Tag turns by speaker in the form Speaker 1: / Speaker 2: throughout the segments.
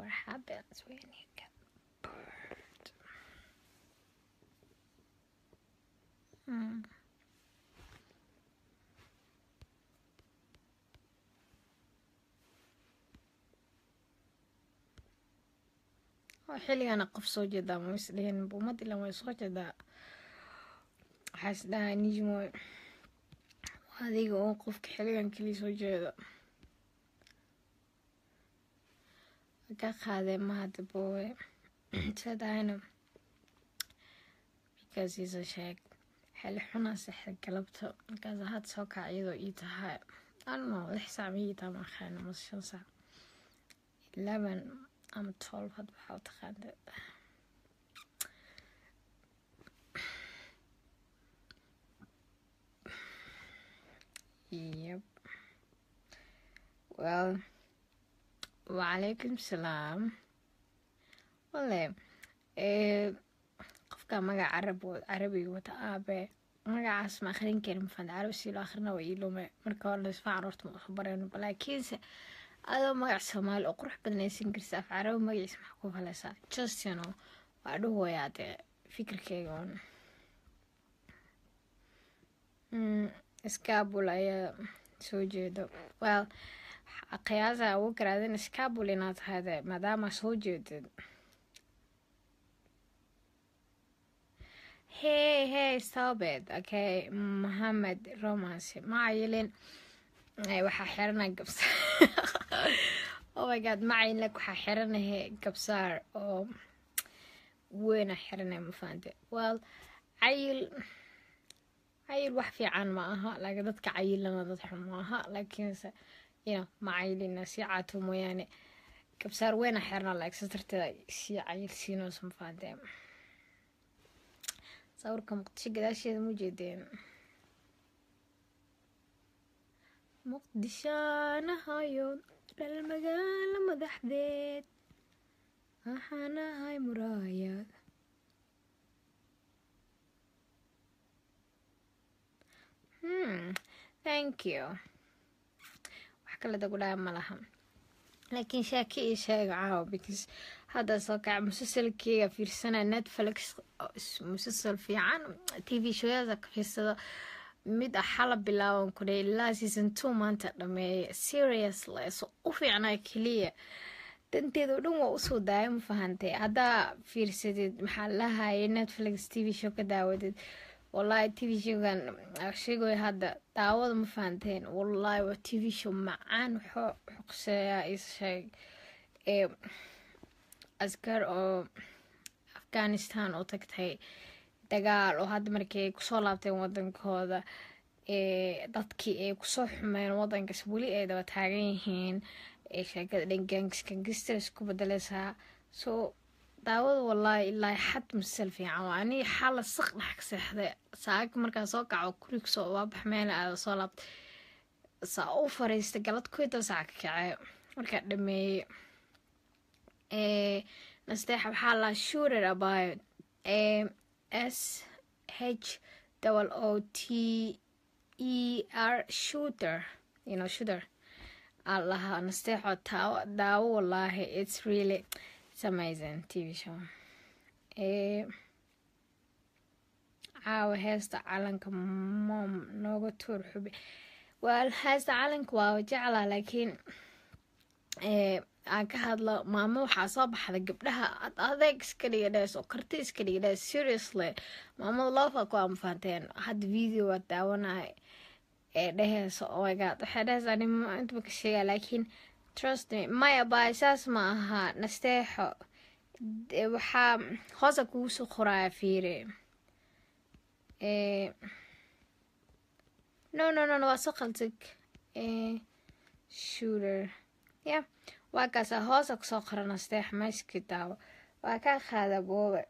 Speaker 1: what happens when you get bored. Hmm. oo xilligana qof soo jeedaa ma isdhihin buumad ilan way soo jeedaa waxaa is dhahaa nijmo adiga oo qofka xilligan keliya soo jeedo ka qaadee mahad boowe sadahayna because isa sheeg xili xunaa sexda galabta markaas had soo kac iyadoo ii tahay ano lix saac ma ii tahay maaqaana mase shan saac eleven ama twelve had waxaa u taqaanta yep well wacalaykum salaam wale qofka magac carab carabiga wata aabe magacaas ma akhrin karin mafaan carabi sii loo akhrina waa iilume marka hore laisfaan horta ma usu barayno laakiinse adoo magac soomaali oo qurux badanaysan karsa af carabi magaciisa maxaa ku falaysaa just you know waa dhahoyaa dee fikirkeyga un scabul ayaa soo jeedo well qiyaasa ugu garaadin scabul inaad tahayde maadaama soo jeedid hey hey stop it okay mohamed romance macayilin waxaa xiranay gabsaar oh my god macayilin waxaa xiranahe gabsaar oo weyna xiranay mafaante well cayil cayil wax fiican ma aha laakiin dadka cayilana dad xun ma aha laakiinse you know macayilina sii caato mooyaane gabsaar weyna xirana laagsa darteeda sii cayil siinoosa mafaante sawirka muqdisho gadaasheeda mu jeedeen muqdishaanahayo dhal magaalo madaxdeed waxaanahay muraayad hmm thank you wax kale dagudhaya ma laha laakiin shaaki ii sheega caawa because hadda soo kaca musalsalkeyga fiirsana netflix musalsal fiican t v showyada ka fiirsado mid ah xala bilaaban kudhe ilaa season two maanta dhameeya seriously so u fiicnaa keliya danteeda o dhan waa usoo daaya ma fahantay haddaa fiirsadid maxaa lahayay netflix t v show ka daawadid wallahi t v showgan sheegoy hadda daawada ma fahanteen wallahi waa t v show macaan xuqseeyaa isheeg ee askar oo afghanistan oo tagtay dagaal oo hadda markii ay kusoo laabteen wadankooda ee dadkii ay kusoo xumeen wadankaas weli ay daba taagan yihiin ee sheekada dhan gangs gangster isku bedeleysaa so daawada wallaahi ilaa xad masal fiican waa anii xala saq dhex ka seexday saaga markaa soo kaco kurig soo waabax meela aada soo laabtay saa u fariistay galad kuwita saac ka kacee markaa dhameeyey nasteexa waxaa laa shooter about s h double o t e r shooter you know shooter allaha nasteexo taawo daawo wallaahi it's really it's amazing tv show caawa heesta calanka mom nooga tuur xubi well heesta calanka waa jeclaa laakiin aan ka hadlo maamo waxaa soo baxda gabdhaha adeeg iska dhiga dhees oo karti iska dhiga dhees seriously maamada loofa ku amafaanteen hadda video waa daawanay ee dheheysa oh my god waxay dheheysaa nimo intaba ka sheegaa laakiin trust me maya baay saas ma aha nasteexo waxaa hoosa kugu soo qoraya fiire no no no waa soo qaldig shooter yeah waa kaasa hoosa kusoo qora nasteex mayski daawo waa kaa qaada boobe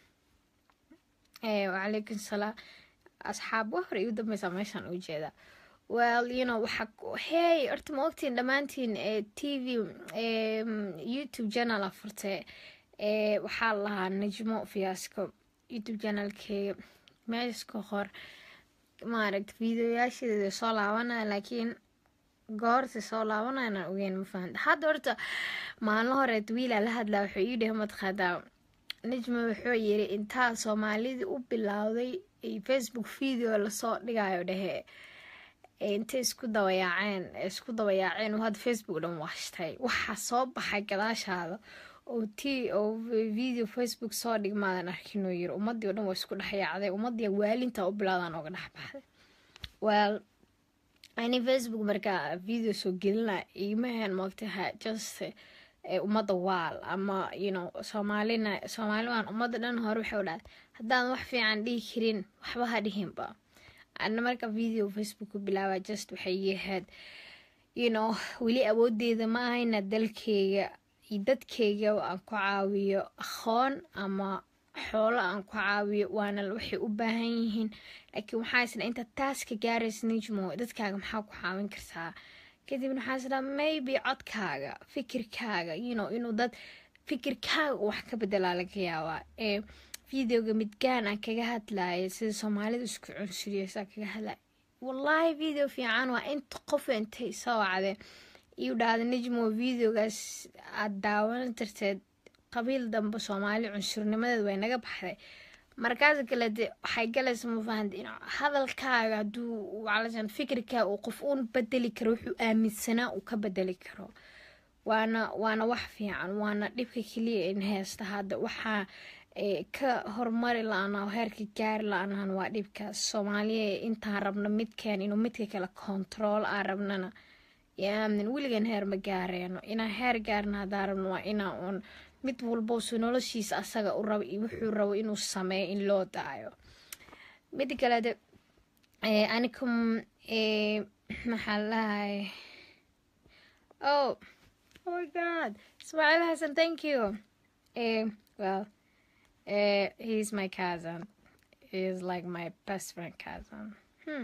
Speaker 1: wacalaykum salaam asxaab wa hore igu dambeysaa meeshaan u jeeda well you know waxaa hey horta ma ogtiin dhammaantiin t v youtube channel a furtay waxaa lahaa najmo fiyaasco youtube channelkeega meesha ka hor maaragta videoyaasheeda soo laabanaya laakiin goorta soo laabanayna ogeyn ma fahanta hadda horta maalin horeed wiilaa la hadlaa wuxuu ii dhahay madqadaa najma wuxuu yiri intaa soomaalidii u bilowday facebook video lasoo dhigayo dhehe intay isku dabayaaceen isku dabayaaceen oo hadda facebook dhan washtay waxaa soo baxay gadaashaada oo t oo video facebook soo dhigmaadan arkinoo yiri ummadii o dhan waa isku dhexyaacday ummadii waalinta u bilowdaan ooga dhex baxday well ani facebook markaa video soo gelina iimahan moogtaha just ummadda waal ama you know soomaalina soomaali waan ummadda dhan hore waxay u dhahay haddaan wax fiican dhihi karin waxba ha dhihinba ana marka video facebook ku bilaaba just waxay yahayd you know weli awoodeeda ma ahayna dalkeyga iyo dadkeyga aan ku caawiyo aqoon ama xoolo aan ku caawiyo waana waxay u baahan yihiin laakiin waxaa isla inta taas ka gaaraysa nijmo dadkaaga maxaa ku caawin kartaa kadibna waxaa isla maybe codkaaga fikirkaaga you know inuu dad fikirkaaga wax ka bedelaa laga yaabaa ee videoga midgaan aan kaga hadlaya sida soomaalida isku cunsuriyeysaa kaga hadlaya wallaahi video fiican waa inta qof intay soo wacdeen iu dhahda nijmo videogaas aad daawan darteed qabiil dambe soomaali cunsurnimadeed way naga baxday markaas kale de waxay galaysa ma fahanta in hadalkaaga hadduu walasan fikirkaa uu qof uun bedeli karo wuxuu aaminsanaa uu ka bedeli karo waana waana wax fiican waana dhibka keliya in heesta hadda waxaa ka horumari la-aanaa oo heerka gaari la-aanaan waa dhibkaas soomaaliya intaan rabno midkeen inuu midka kale kontarool aan rabnana yaamin weligan heer ma gaareeno inaan heer gaarna haddaan rabno waa inaa uun mid walbousu noloshiisa asaga u rabo iyo wuxuu rabo inuu sameeyo in loo daayo mid kalede anikum maxaa lahay oh oh my god ismaaciil xasan thank you well uh, he's my cousin he's like my best friend cousin hmm.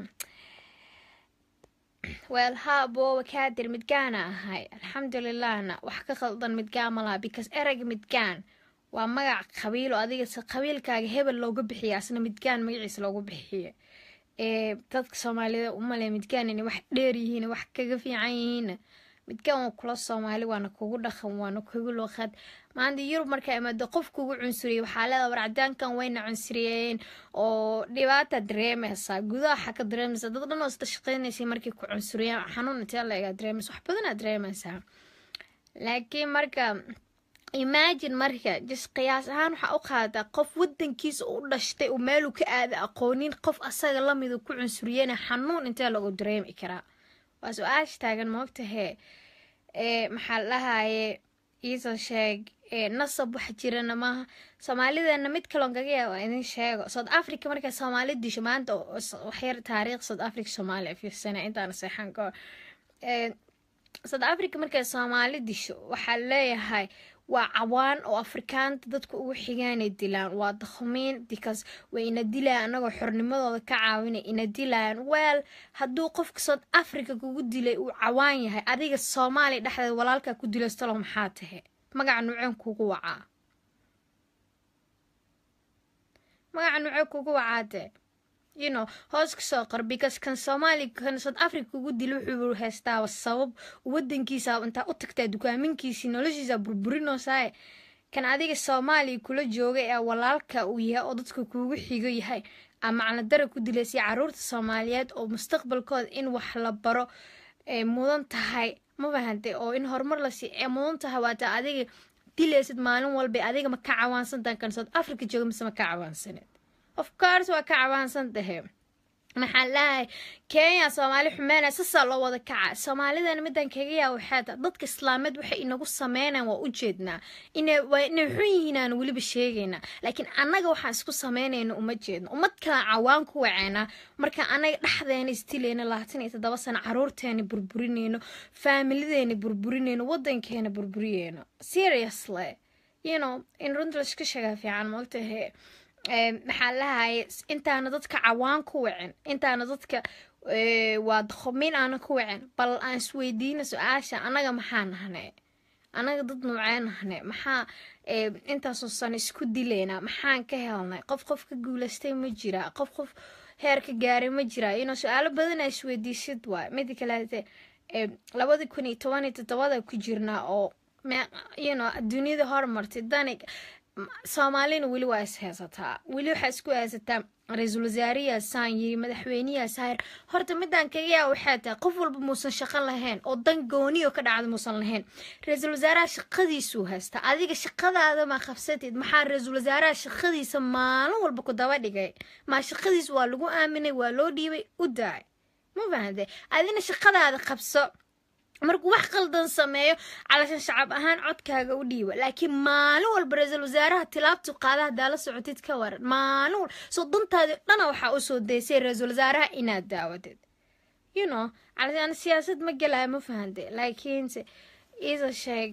Speaker 1: well ha booba kaadir midgaana ahay alxamdulilahna wax ka khaldan midgaan ma laha because ereyga midgaan waa magac qabiilo adiga se qabiilkaaga hebel looga bixiya asna midgaan magaciisa loogu bixiya ee dadka soomaalida umale midgaan inay wax dheer yihiin wax kaga fiican yihiinna midgaan waa kula soomaali waana kugu dhaqan waana kugu luqad maanta yurub markaa imaado qof kugu cunsuriyay waxaa leedaa war cadaankan wayna cunsuriyeen oo dhibaata dareemaysaa gudaha waxaa ka dareemaysaa dad dhan oo isla shaqeynaysay markay ku cunsuriyaan xanuun intee la egaa dareemaysa wax badanaa dareemaysaa laakiin marka imagine marka just qiyaas ahaan waxaa u qaadataa qof wadankiisa u dhashtay oo meeluu ka aada aqoonin qof asaga lamidu ku cunsuriyana xanuun intee lagu dareemi karaa waa su-aasha taagan moogtahee ee maxaa la dhahaye iisoo sheeg nasab wax jirana maaha soomaalidana mid kaloon kaga yaaba idin sheego south africa markaa soomaali disho maanta waxyar taariikh south africa soomaaliya fiirsana intaana seexan ka hor south africa markaa soomaali disho waxaa leeyahay waa cawaan oo afrikaanta dadka ugu xigaanay dilaan waa dakhumiin because way ina dilayaan anagoo xornimadooda ka caawinay ina dilayaan weel hadduu qofka south africa kugu dilay uu cawaan yahay adiga soomaaliya dhexdeed walaalkaa ku dilaystalo maxaa tahe magaca nuuceen kugu wacaa magaca nuucee kugu wacaatee you know hoos kasoo qor because kan soomaaliya kan south africa kugu dila wuxuu haystaaba sabab wadankiisa intaa u tagtaa dukaaminkiisii noloshiisa burburinoosae kan adiga soomaaliya kula jooga ee walaalka uu yahay oo dadka kuugu xigo yahay ama macnadara ku dilaysay caruurta soomaaliyeed oo mustaqbalkooda in wax la baro ee mudan tahay ma fahantay oo in horumar lasii ee mudan tahay waata adiga dilaysid maalin walba adiga ma ka cawaansantahan kan south africa jooga mise ma ka cawaansaneed of course waa ka cawaansan tahay maxaa lahay kenya soomaali xumeynaya sasaa loo wada kaca soomaalidana midaan kaga yaa waxaata dadka islaameed waxay inagu sameynayan waa ujeednaa inay inay xun yihiin aan weliba sheegaynaa laakiin annaga waxaan isku sameynayna uma jeedno ummad kalaan cawaan ku waceynaa marka anaga dhexdeena isdilayna labaatan iyo toddoba sano caruurteena burburinayno faamilideena burburinayno wadankeena burburiyeyno seriously you know in runta laiska sheegaa fiican moogtahe maxaa lahaye intaana dadka cawaan ku wacin intaana dadka waa dakhumiin aana ku wacin bal aan isweydiina su-aasha annaga maxaa nahne annaga dad nuucee nahne maxaa intaasoo sano isku dilaynaa maxaan ka helnay qof qof ka guulaystay ma jiraa qof qof heer ka gaaray ma jiraa inoo su-aalo badanaa isweydiisid waay mida kaleete labadi kun iyo toban iyo toddobada ku jirnaa oo you know duniyada hormartay dani soomaalina weli waa is haysataa weli waxaa isku haysataa ra-iisul wasaariyaa saan yiri madaxweyneyaa saayir horta midaan kaga yaa waxay tahay qof walba muusan shaqo lahayn oo dan gooniyo ka dhacda muusan lahayn ra-iisul wasaaraha shaqadiisuu haystaa adiga shaqadaada ma qabsatid maxaa ra-iisul wasaaraha shaqadiisa maalin walba ku daba dhigay maa shaqadiis waa lagu aaminay waa loo dhiibay u daay ma fahantay adina shaqadaada qabso markuu wax qaldan sameeyo calashan shacab ahaan codkaaga u dhiiba laakiin maalin walba ra-iisul wasaaraha tilaabtu qaada haddaa la socotid ka waran maalin walba soo dantaadi dhana waxaa usoo daysay ra-iisul wasaaraha inaad daawadid you know calashan siyaasad ma gelaya ma fahante laakiinse isa sheeg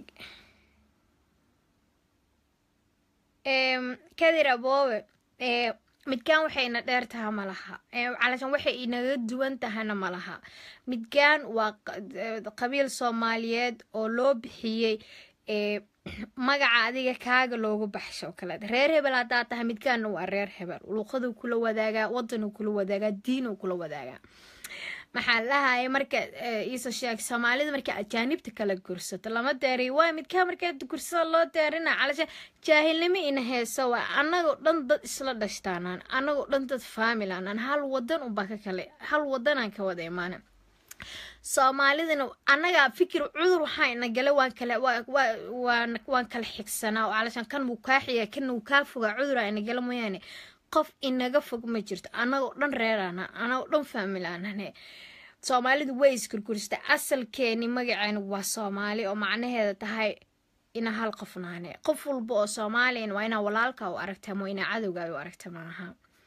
Speaker 1: kadir aboobe midgaan waxay ina dheer taha ma laha calashan waxay inaga duwan tahana ma laha midgaan waa qabiil soomaaliyeed oo loo bixiyey magaca adiga kaaga loogu baxsho oo kaleed reer hebel haddaa tahay midgaanna waa reer hebel luuqaduu kula wadaagaa wadanuu kula wadaagaa diinuu kula wadaagaa maxaa lahaya marka iisa sheeg soomaalida marka ajaanibta kala gursato lama deeriy waa midkaa markaa gursada loo deerina calasha jaahilnimo ina heesa waa anagoo dhan dad isla dhashtaanaan anagoo dhan dad faamilanaan hal wadan unbaa ka kale hal wadanaan ka wada imaana soomaalidana annagaa fikir cudur waxaa ina gala waan kale waan kala xigsanaa oo calashan kan wuu kaa xiga kana wuu kaa fogaa cuduraa ina gala mooyaane qof inaga fog ma jirto anagoo dhan reerana anagoo dhan faamilaanane soomaalidu way isgurgursata asalkeeni magaceena waa soomaali oo macnaheeda tahay ina hal qof naane qof walba oo soomaaliyan waa inaa walaalka u aragta ama inaa cadowga u aragta maaha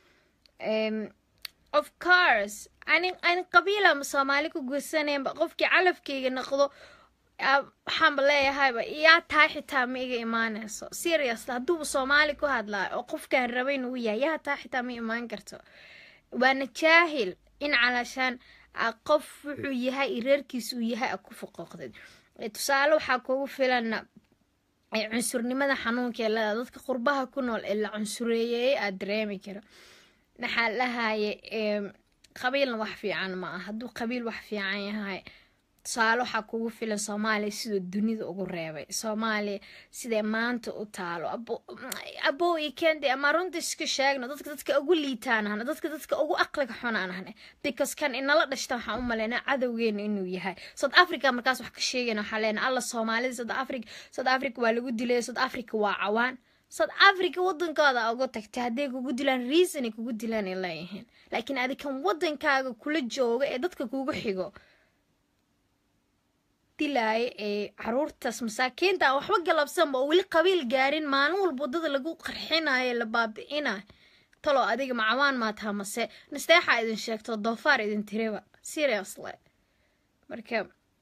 Speaker 1: of course ani ani qabiila soomaali ku guursaneenba qofkii calafkeyga noqdo waxaanba leeyahayba yaa tahay xitaa ma iga imaanayso serious hadduuba soomaali ku hadlaayo oo qofkaan rabayn uu yahay yaa tahay xitaa ma imaan karto waana jaahil in calashaan qof wuxuu yahay reerkiis uu yahay a ku foqooqdid tusaale waxaa kugu filana cunsurnimada xanuunkaee leeda dadka qurbaha ku nool ee la cunsureeyey aad dareemi karo maxaa lahaye qabiilna wax fiican ma ah hadduu qabiil wax fiican yahay tusaale waxaa kugu filan soomaaliya siduu dunida ugu reebay soomaaliya sidee maanta u taalo abow iyo kendi ama runta iska sheegno dadka dadka ugu liitaan ahna dadka dadka ugu aqliga xunaan ahne because kan inala dhashta waxaan u malaynaa cadowgeena inuu yahay south africa markaas wax ka sheegayna waxaa leenahay alla soomaalida south africa south africa waa lagu dilay south africa waa cawaan south africa wadankooda uga tagtay hadday kugu dilaan reasonay kugu dilaan ay leeyihiin laakiin adikan wadankaaga kula jooga ee dadka kugu xigo dilaayo ee caruurtaas masaakiinta aan waxba galabsanba oo weli qabiil gaarin maalin walba wadada lagu qarxinayo la baabi'inayo taloo adiga macawaan maa taha mase nasteexaa idin sheegto doofaar idin tiriba seriously marka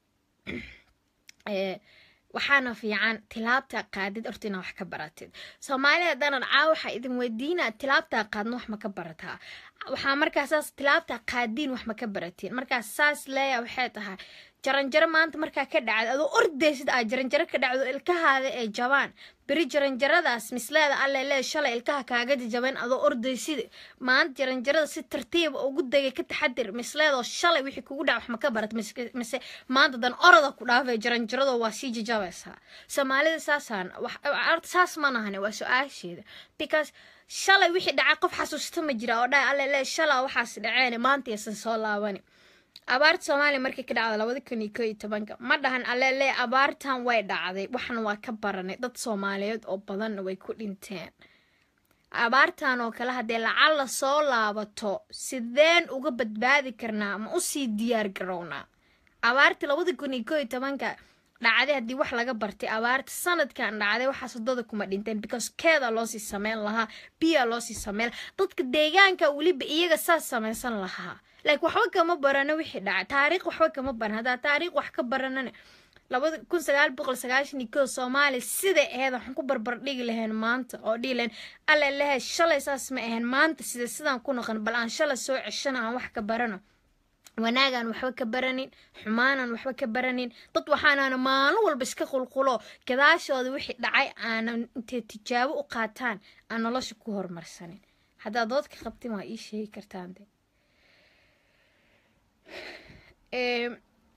Speaker 1: waxaana fiican tilaabta qaadid horta inaa wax ka baratid soomaalida danan caa waxaa idin weydiinaa tilaabtaa qaadna wax ma ka barataa waxaa markaa saas tilaabtaa qaadiin wax ma ka baratiin markaas saas leeya waxay tahay jaranjaro maanta markaa ka dhacda adoo ordaysid aa jaranjaro ka dhacdo ilkahaada ee jabaan beri jaranjaradaas misleeda alle lee shalay ilkaha kaaga jajaban adoo ordaysid maanta jaranjarada si tartiiba ugu degay ka taxadir misleedoo shalay wixii kugu dhac wax ma ka barat mise maanta dan orada ku dhaafay jaranjarado waa sii jajabaysaa soomaalida saasaan saas ma nahane waa su-aasheeda because shalay wixii dhacay qof xasuusta ma jira oo dhahay alle lee shalaa waxaas dhaceen maanta yaysan soo laabani abaarta soomaaliya markii ka dhacda labada kun iyo ko iyo tobanka ma dhahan aleele abaartan way dhacday waxna waa ka baranay dad soomaaliyeed oo badanna way ku dhinteen abaartan oo kale haddee lacalla soo laabato sideen uga badbaadi karnaa ma usii diyaar garownaa abaartii labada kun iyo ko iyo tobanka dhacday haddii wax laga bartay abaarta sanadkan dhacday waxaas wadada kuma dhinteen because keeda loosii sameyn lahaa biyaa loosii sameyn dadka deegaanka weliba iyaga saas samaysan lahaa laakiin waxba kama barano wixii dhacay taariikh waxba kama baran haddaa taariikh wax ka baranana labada kun sagaal boqol sagaashan iyo koo soomaaliya siday ahayd waxaan ku barbar dhigi lahayn maanta oo dhihi lahayn alle lehe shalay saas ma ahayn maanta sida sidaan ku noqon bal aan shalay soo ceshana aan wax ka barano wanaagaan waxba ka baranin xumaanaan waxba ka baranin dad waxaanaana maalin walba iska qulqulo gadaashooda wixii dhacay aanan intay tijaabo u qaataan aan nolosha ku horumarsanin haddaad doodka qabtin waa ii sheegi kartaan de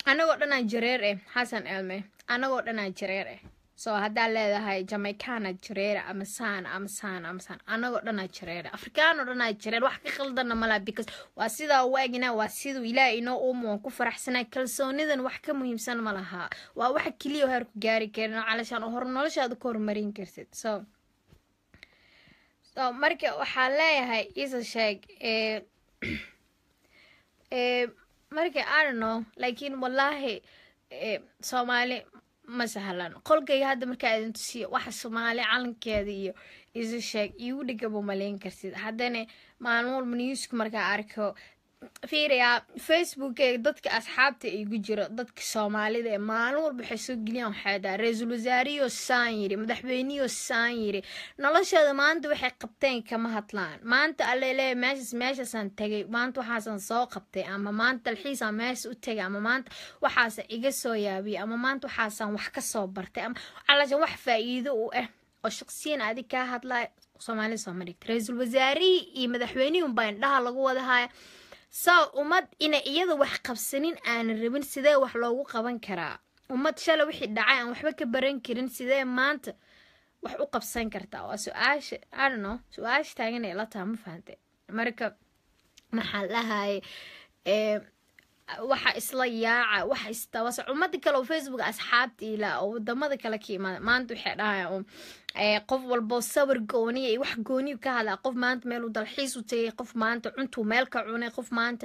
Speaker 1: anagoo dhanaa jareer eh xasan elme anagoo dhanaa jareer eh so haddaa leedahay jamaicana jareera ama saana ama saana ama saana anagoo dhanaa jareera afrikaanoo dhanaa jareer wax ka khaldana malaa because waa sidaa waagina waa siduu ilaah inoo uumo waan ku faraxsanaa kalsoonidan wax ka muhiimsan ma lahaa waa waxa keliya heer ku gaari karin oo calashaan oo hor noloshaada ku horumarin kartid so so marka waxaa leeyahay isa sheeg ee ee marka i don't know laakiin wallaahi ee soomaali ma sahlan qolkayga hadda markaa idin tusiyo waxa soomaali calankeeda iyo isu sheeg igu dhigaba malayn kartid haddana maalin walba newsku markaa arko fiirayaa facebookeyga dadka asxaabta igu jiro dadka soomaalida ee maalin walba waxay soo geliyaan waxay dhaha ra-iisul wasaariyoo saan yiri madaxweyneyoo saan yiri noloshooda maanta waxay qabteen kama hadlaan maanta allele meeshas meeshaasaan tagay maanta waxaasaan soo qabtay ama maanta dalxiisaan meesha u tagay ama maanta waxaasa iga soo yaabiyay ama maanta waxaasaan wax ka soo bartay ama calashan wax faa-iido u ah oo shaqsiyan adig kaa hadlaya soomaalida sooma dhigta ra-iisul wasaarihii iyo madaxweynihii unbaa indhaha lagu wadahaya saa ummad ina iyada wax qabsanin aanan rabin sidee wax loogu qaban karaa ummad shala wixii dhacay aan waxba ka baran karin sidee maanta wax u qabsan kartaa waa su-aasha adno su-aasha taaganay la taha ma fahante marka maxaa lahaye waxa isla yaaca waxa istawasa ummada kale oo facebook asxaabta ilaa oo wadamada kale ka imaada maanta waxay dhahayaan qof walbo sawir gooniya iyo wax gooniyu ka hadlaa qof maanta meeluu dalxiis u tagay qof maanta cuntuu meel ka cunay qof maanta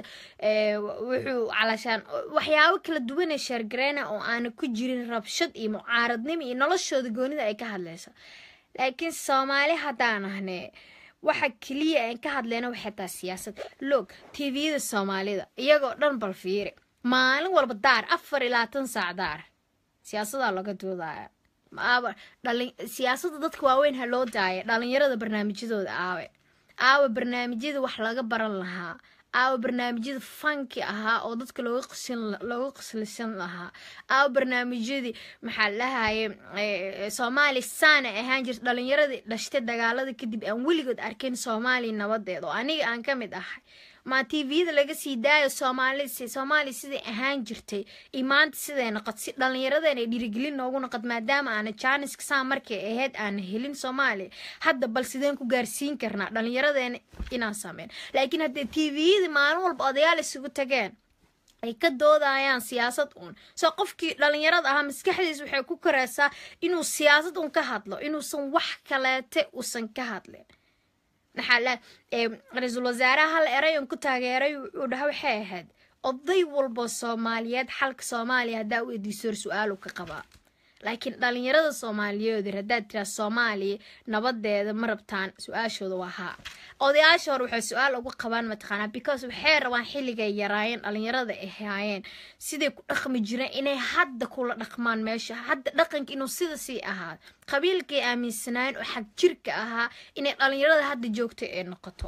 Speaker 1: wuxuu calashaan waxyaabo kala duwanee sheergareyna oo aana ku jirin rabshad iyo mucaaradnimo iyo noloshooda goonida ay ka hadlayso laakiin soomaali haddaan ahnee waxa keliya aan ka hadleyna waxay tahay siyaasad loog tviyada soomaalida iyagoo dhan bal fiiri maalin walba daar afar iyo labaatan saac daar siyaasadaa laga doodaya aaba dhalin siyaasadda dadka waaweyn ha loo daaya dhalinyarada barnaamijyadooda aawe aawe barnaamijyada wax laga baran lahaa aawa barnaamijyada fanki ahaa oo dadka looga qosin looga qoslisan lahaa aawa barnaamijyadii maxaa lahaye soomaali saana ahaan jirta dhalinyaradii dhashtay dagaalada kadib aan weligood arkin soomaaliya nabadeed oo aniga aan ka mid ahay maa tviyada laga sii daayo soomaali soomaaliya siday ahaan jirtay iyo maanta siday noqod si dhallinyaradeena dhiirigelin noogu noqod maadaama aana jaaniska saa markay ahayd aana helin soomaaliya hadda bal sideen ku gaarsiin karnaa dhallinyaradeena inaan sameyn laakiin haddee tviyada maalin walba odayaal isugu tageen ay ka doodayaan siyaasad uun soo qofkii dhalinyarada ahaa maskaxdiis waxay ku koreysaa inuu siyaasad uun ka hadlo inuusan wax kaleete uusan ka hadlin maxaa ra-iisul wasaaraha hal eray on ku taageeray uu dhaha waxay ahayd oday walbo soomaaliyeed xalka soomaaliya haddaa u ediisoor su-aalu ka qabaa laakiin dhalinyarada soomaaliyeed haddaad tiraa soomaaliya nabadeeda ma rabtaan su-aashooda waa haa odayaasha hore waxay su-aal uga qabaan mataqaanaa because waxay rabaan xilligay yaraayeen dhalinyarada ay haayeen siday ku dhaqmi jireen inay hadda kula dhaqmaan meesha hadda dhaqanka inuu sida sii ahaa qabiilkay aaminsanaayeen oo xag jirka ahaa inay dhalinyarada hadda joogto ay noqoto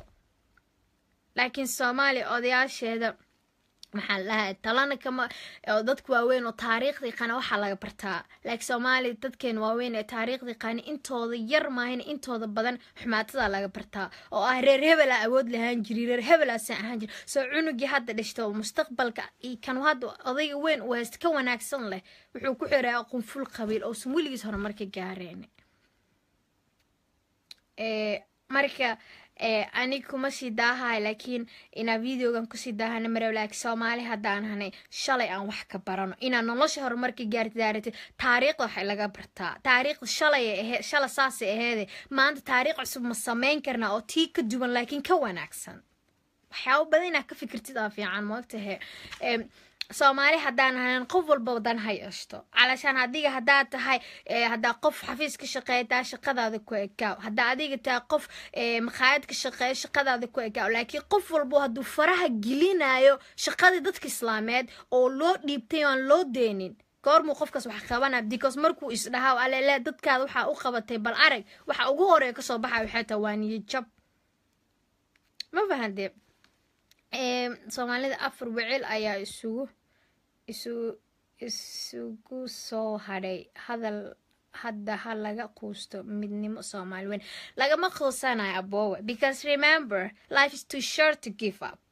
Speaker 1: laakiin soomaaliya odayaasheeda maxaa lahaa talana kama oo dadka waaweyn oo taariikhdii qana waxaa laga bartaa laakiin soomaaliya dadkeen waaweyn ee taariikhdii qani intooda yar maahan intooda badan xumaatada laga bartaa oo ah reer hebelaa awood lahaan jiri reer hebelaasaan ahaan jiri soo cunugii hadda dhashta oo mustaqbalka kan hadda odayga weyn uu haysta ka wanaagsan leh wuxuu ku xiraa qunful qabiil ousan weligiis horumarka gaareen marka anig kuma sii daahay laakiin inaa videogan kusii daahana marew laakiin soomaali haddaan hanay shalay aan wax ka barano inaa nolosha horumarka gaarti daaratid taariikhda waxay laga bartaa taariikhda shalay aheed shala saasay aheede maanta taariikh cusub ma sameyn karnaa oo tii ka duwan laakiin ka wanaagsan waxyaabo badan inaa ka fikirtid aa fiican moogtahe soomaali haddaan hanan qof walba wadan ha yeeshto calashaan adiga haddaad tahay haddaa qof xafiis ka shaqeeya taa shaqadaada ku ekaaw haddaa adiga tahay qof maqaayad ka shaqeeya shaqadaada ku ekaaw laakiin qof walbo hadduu faraha gelinayo shaqadii dadka islaameed oo loo dhiibtay aan loo deenin goormuu qofkaas wax qabana because markuu isdhahaa alele dadkaada waxaa u qabatay bal arag waxa ugu horeeya kasoo baxa waxay tahay waa niyo jab ma fahantee soomaalida afar wecel ayaa isugu isu isugu soo hadhay hadal hadda ha laga quusto midnimo soomaali weyn lagama quusanayo aboowe because remember life is too short to give up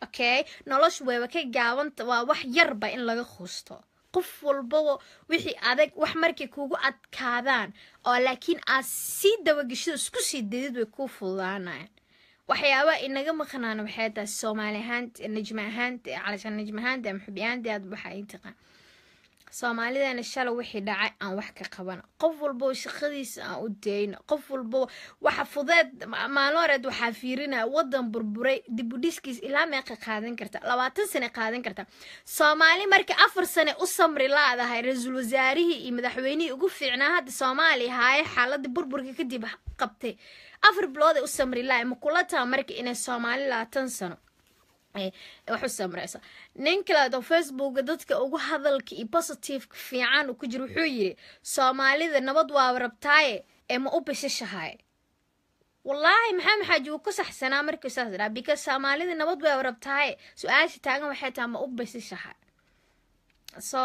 Speaker 1: okay noloshu wayba ka gaabanta waa wax yarba in laga quusto qof walbaba wixii adag wax markay kugu adkaadaan oo laakiin aad sii dabageshido isku sii dadid way kuu fududaanayaan waxyaaba inaga maqnaana waxay tahay soomaali ahaanta najma ahaanta calashaan najma ahaanta ama xubi ahaanta aad waxa ay taqaan soomaalidana shalay wixii dhacay aan wax ka qabano qof walboo shaqadiisa aan u dayno qof walbo waxa fudeed maalin horeed waxaa fiirinaya wadan burburay dibudhiskiis ilaa meeqa qaadan karta labaatan sane qaadan karta soomaali marka afar sane u samri laadahay ra-iisul wasaarihii iyo madaxweynihii ugu fiicnaa hadda soomaaliya haaye xaaladii burburka kadib qabtay afar bilood ay u samri lahay ma kula taa marka inay soomaali labaatan sano wax u samreysa nin kaleed oo facebooka dadka ugu hadalka iyo positiveka fiican uu ku jiro wuxuu yiri soomaalida nabad waaba rabtaaye ee ma u bishashahay wallaahi maxaa maxaaji wuu ku saxsanaa markuu saas dhaa because soomaalida nabad waaba rabtaaye su-aasha taagan waxay tahay ma u bishashahay so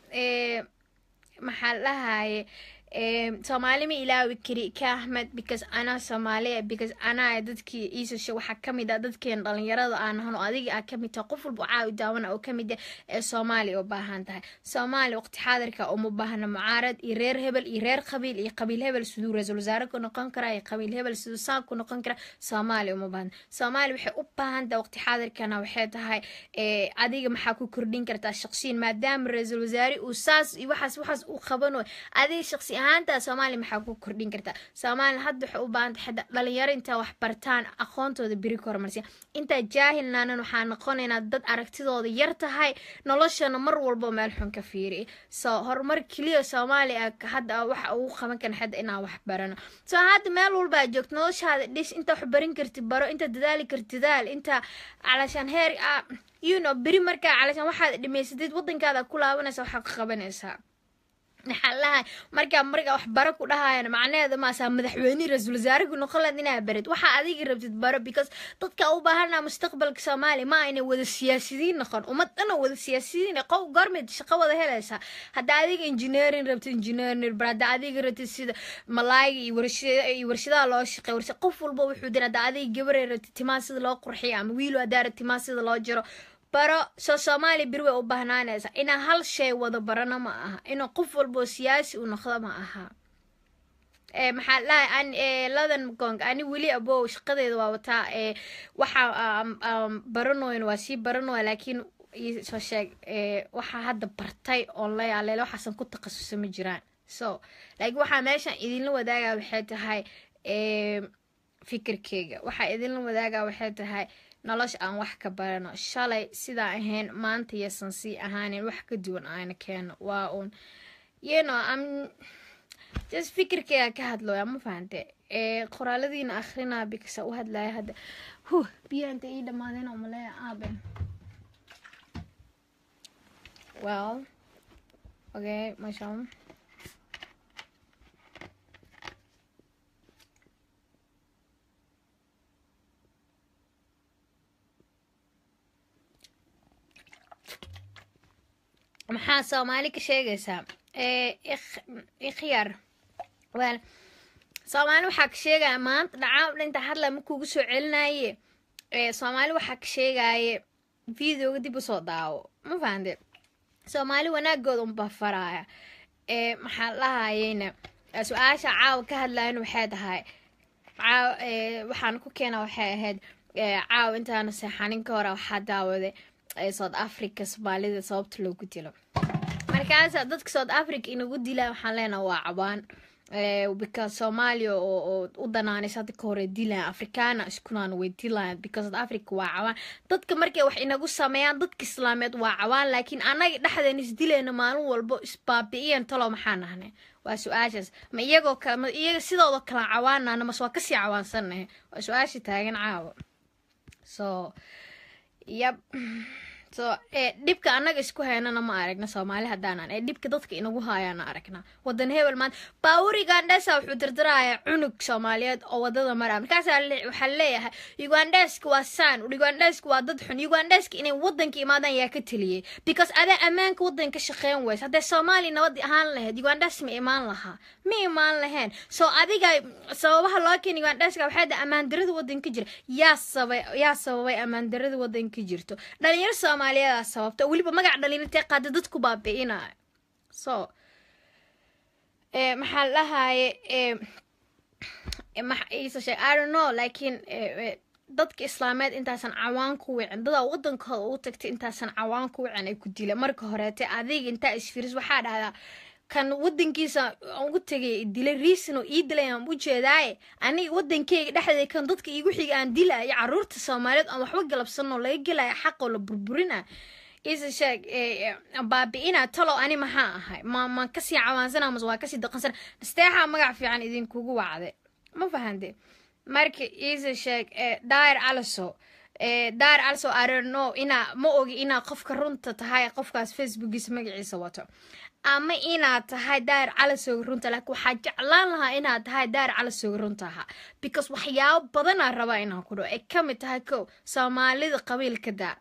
Speaker 1: maxaa dhahaye soomaali ma ilaawi kari ka ahmed because anaa soomaaliya because anaa dadkii iisasha waxaa kamid ah dadkeen dhalinyarada aan ahan oo adiga aa kamid tahay qof walba caawi daawana oo kamid ah ee soomaaliya u baahan tahay soomaaliya waqti xaadirka uma baahna mucaarad iyo reer hebel iyo reer qabiil iyo qabiil hebel siduu ra-iisul wasaare ku noqon karaa iyo qabiil hebel siduu saan ku noqon karaa soomaaliya uma baahna soomaaliya waxay u baahan tahay waqti xaadirkana waxay tahay adiga maxaa ku kordhin kartaa shaqsiyin maadaama ra-iisul wasaare uu saas iyo waxaas waxaas uu qabanayo adiga shaqsi ahaanta soomaaliya maxaa ku kordhin kartaa soomaaliya hadda waxay u baahantay xadda dhalinyaro intaa wax bartaan aqoontooda beri ka horumarsiya intaa jaahilnaanan waxaa noqonaynaa dad aragtidooda yar tahay noloshana mar walbo meel xun ka fiiriy so horumar keliya soomaaliya hadda waxa ugu qaban karan xadda inaan wax barano so hadda meel walbaa joogto noloshaada dhis inta wax barin karti baro inta dadaali karti dadaal inta calashaan heer you know beri markaa calashaan waxaad dhimaysadeed wadankaada ku laabanaysa waxaa ka qabanaysaa maxaa lahay markaa markaa wax baro ku dhahayan macnaheeda maasaa madaxweyne ra-iisul wasaare ku noqon lahayd inaa barid waxaa adiga rabtid baro because dadka u baahanaa mustaqbalka soomaaliya ma inay wada siyaasidiin noqon ummad dhana wada siyaasidiin qof goormeed shaqo wada helaysaa hadda adiga engineering rabtid engineering bar hadda adiga rabtid sida malaayga iyo warshada iyo warshadaha loo shaqeey warshad qof walba wuxuu dir hadda adiga gabaray rabtid timaa sida loo qurxiyo ama wiil haddaa rabtid timaa sida loo jiro baro soo soomaaliya beri way u bahnaanaysaa inaa hal shay wada barano ma aha inuu qof walboo siyaasi u noqdo ma aha maxaa dhahay ladan gong ani weli abow shaqadeeda waa wataa waxaa baranoyn waa sii baranoya laakiin soo sheeg waxaa hadda bartay oon leeyaaleele waxaasan ku takhasusa ma jiraan so laakiin waxaa meeshan idinla wadaagaa waxay tahay fikirkeyga waxaa idinla wadaagaa waxay tahay nolosha aan wax ka barano shalay sidaa ahayn maanta yaysan sii ahaanin wax ka duwan aana keeno waa uun you know am just fikirkeyga ka hadlooya ma fahante qoraaladiina akrinaa bikasa u hadlaya hadda huh biyaanta ii dhamaadeen oo maleeya aaben well okay masha maxaa soomaali ka sheegaysaa ikhyaar wel soomaali waxaa ka sheegaya maanta dhacaa dhinta hadla ma kugu soo celinaye soomaali waxaa ka sheegaye videoga dib usoo daawo ma fahante soomaali wanaagooda unba faraya maxaa lahayeyna su-aasha caawa ka hadlayan waxay tahay caaw waxaan ku keena waxay ahayd caaw intaana seexanin ka hore waxaa daawaday south africa soomaalida sababta loogu dilo markaasa dadka south africa inagu dila waxaan leenaha waa cabaan because soomaaliya oo u danaanaysa hadda ka hore dilayan afrikaana iskunaan way dilayan because south africa waa cabaan dadka markay wax inagu sameeyaan dadka islaameed waa cabaan laakiin anaga dhexdeen isdilayna maalin walbo isbaabi'iyan talo maxaa nahnay waa su-aashaas ma iyagoo kale ma iyaga sidooda kala cawaanana mas waa kasii cawaansanahay waa su-aasha taagan caawa so yab so dhibka annaga isku haynana ma aragna soomaali haddaanan ee dhibka dadka inagu haayaana aragnaa wadan hebel maanta baawurigandhesa wuxuu dirdiraya cunug soomaaliyeed oo wadada maraa markaasaa waxaa leeyahay ugandheska waa saan ugandheska waa dad xun ugandheska inay wadanka imaadaan yaa ka teliyey because adaa ammaanka wadanka shaqeyn weys haddee soomaaliya nabad ahaan lahayd ugandhes ma imaan lahaa ma imaan laheen so adiga sababaha loo keena ugandheska waxay da ammaandarada wadanka jira yaa sabay yaa sababay ammaandarada wadanka jirto dhalinyaro soomaaliyeedaa sababta weliba magac dhalinyartee qaada dadku baabi'inaayo so maxaa dhahaye iisa sheeg i don't know laakiin dadka islaameed intaasan cawaan ku wicin dadaa wadankooda ugu tagtay intaasan cawaan ku wicin ay ku dila marka horeete adiga intaa isfiris waxaa dhahdaa kan wadankiisa ugu tegay dilay riisin oo ii dilay aan u jeedaaye aniga wadankeyga dhexdeeda kan dadka iigu xiga aan dilaayo caruurta soomaaliyeed aan waxba galabsanoo laga gelaya xaqoo la burburina isa sheeg baabi-ina talow ani maxaa ahay ma maan kasii cawaansana mase waa kasii daqansana nasteexaa magac fiican idinkugu wacde ma fahante marka isa sheeg dair aliso dair aliso arno inaa ma ogi inaa qofka runta tahay qofkaas facebookiisa magaciisa wato ama inaad tahay daahir calasooga runta laakiin waxaa jeclaan lahaa inaad tahay daahir calasooga runtaha because waxyaabo badanaa rabaa inaan ku dhaho ay ka mid tahay kow soomaalida qabiilka daa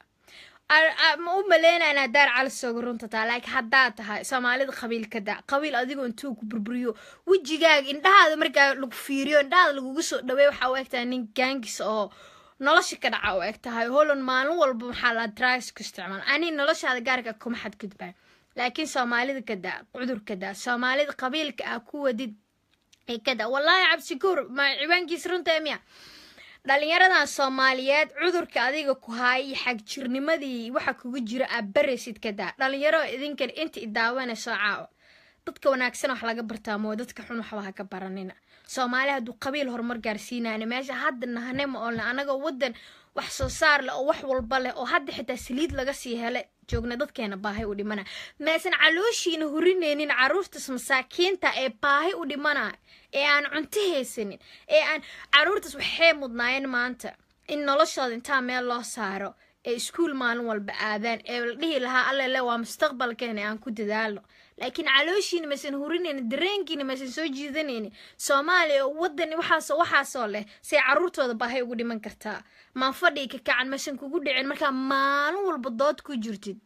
Speaker 1: ma u maleynaa inaad daahir calasooga runta taha laakiin haddaad tahay soomaalida qabiilka daa qabiil adigoo intuu ku burburiyo wejigaaga indhahaada markaa lagu fiiriyo indhahaada lagugu soo dhaweey waxaa u egtahay nin gaangis oo nolosha ka dhaca u eg tahay holland maalin walba maxaa la drugs ku isticmaal ani noloshaada gaarka kuma xadgudbaa laakiin soomaalida kadaa cudurka daa soomaalida qabiilka ah ku wadid ee kadaa wallaahi cabsikuur ma ciwaankiis runta miya dhalinyaradan soomaaliyeed cudurka adiga ku haaya iyo xagjirnimadii waxa kugu jira aa baraysid kadaa dhalinyaro idinkan inta idaawanayso caawa dadka wanaagsan wax laga bartaa moo dadka xun waxba ha ka baranina soomaali hadduu qabiil horumar gaarsiinayna meesha hadda nahane ma oolna anagoo wadan wax soo saar leh oo wax walba leh oo hadda xitaa saliid laga sii hele joogna dadkeena baahi u dhimana meesan calooshiina hurinaynin caruurtaas masaakiinta ee baahi u dhimana ee aan cunto haysanin ee aan caruurtaas waxay mudnaayeen maanta in noloshooda intaa meel loo saaro ee iskuul maalin walba aadaan ee la dhihi lahaa allele waa mustaqbalkeena aan ku dadaalo laakiin calooshiina maysan hurinaynin dareenkiina maysan soo jiidanaynin soomaaliya wadan waxaas waxaasoo leh say caruurtooda baahay ugu dhiman kartaa maan fadhii ka kacan maysan kugu dhicin markaa maalin walba dood ku jirtid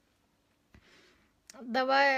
Speaker 1: daba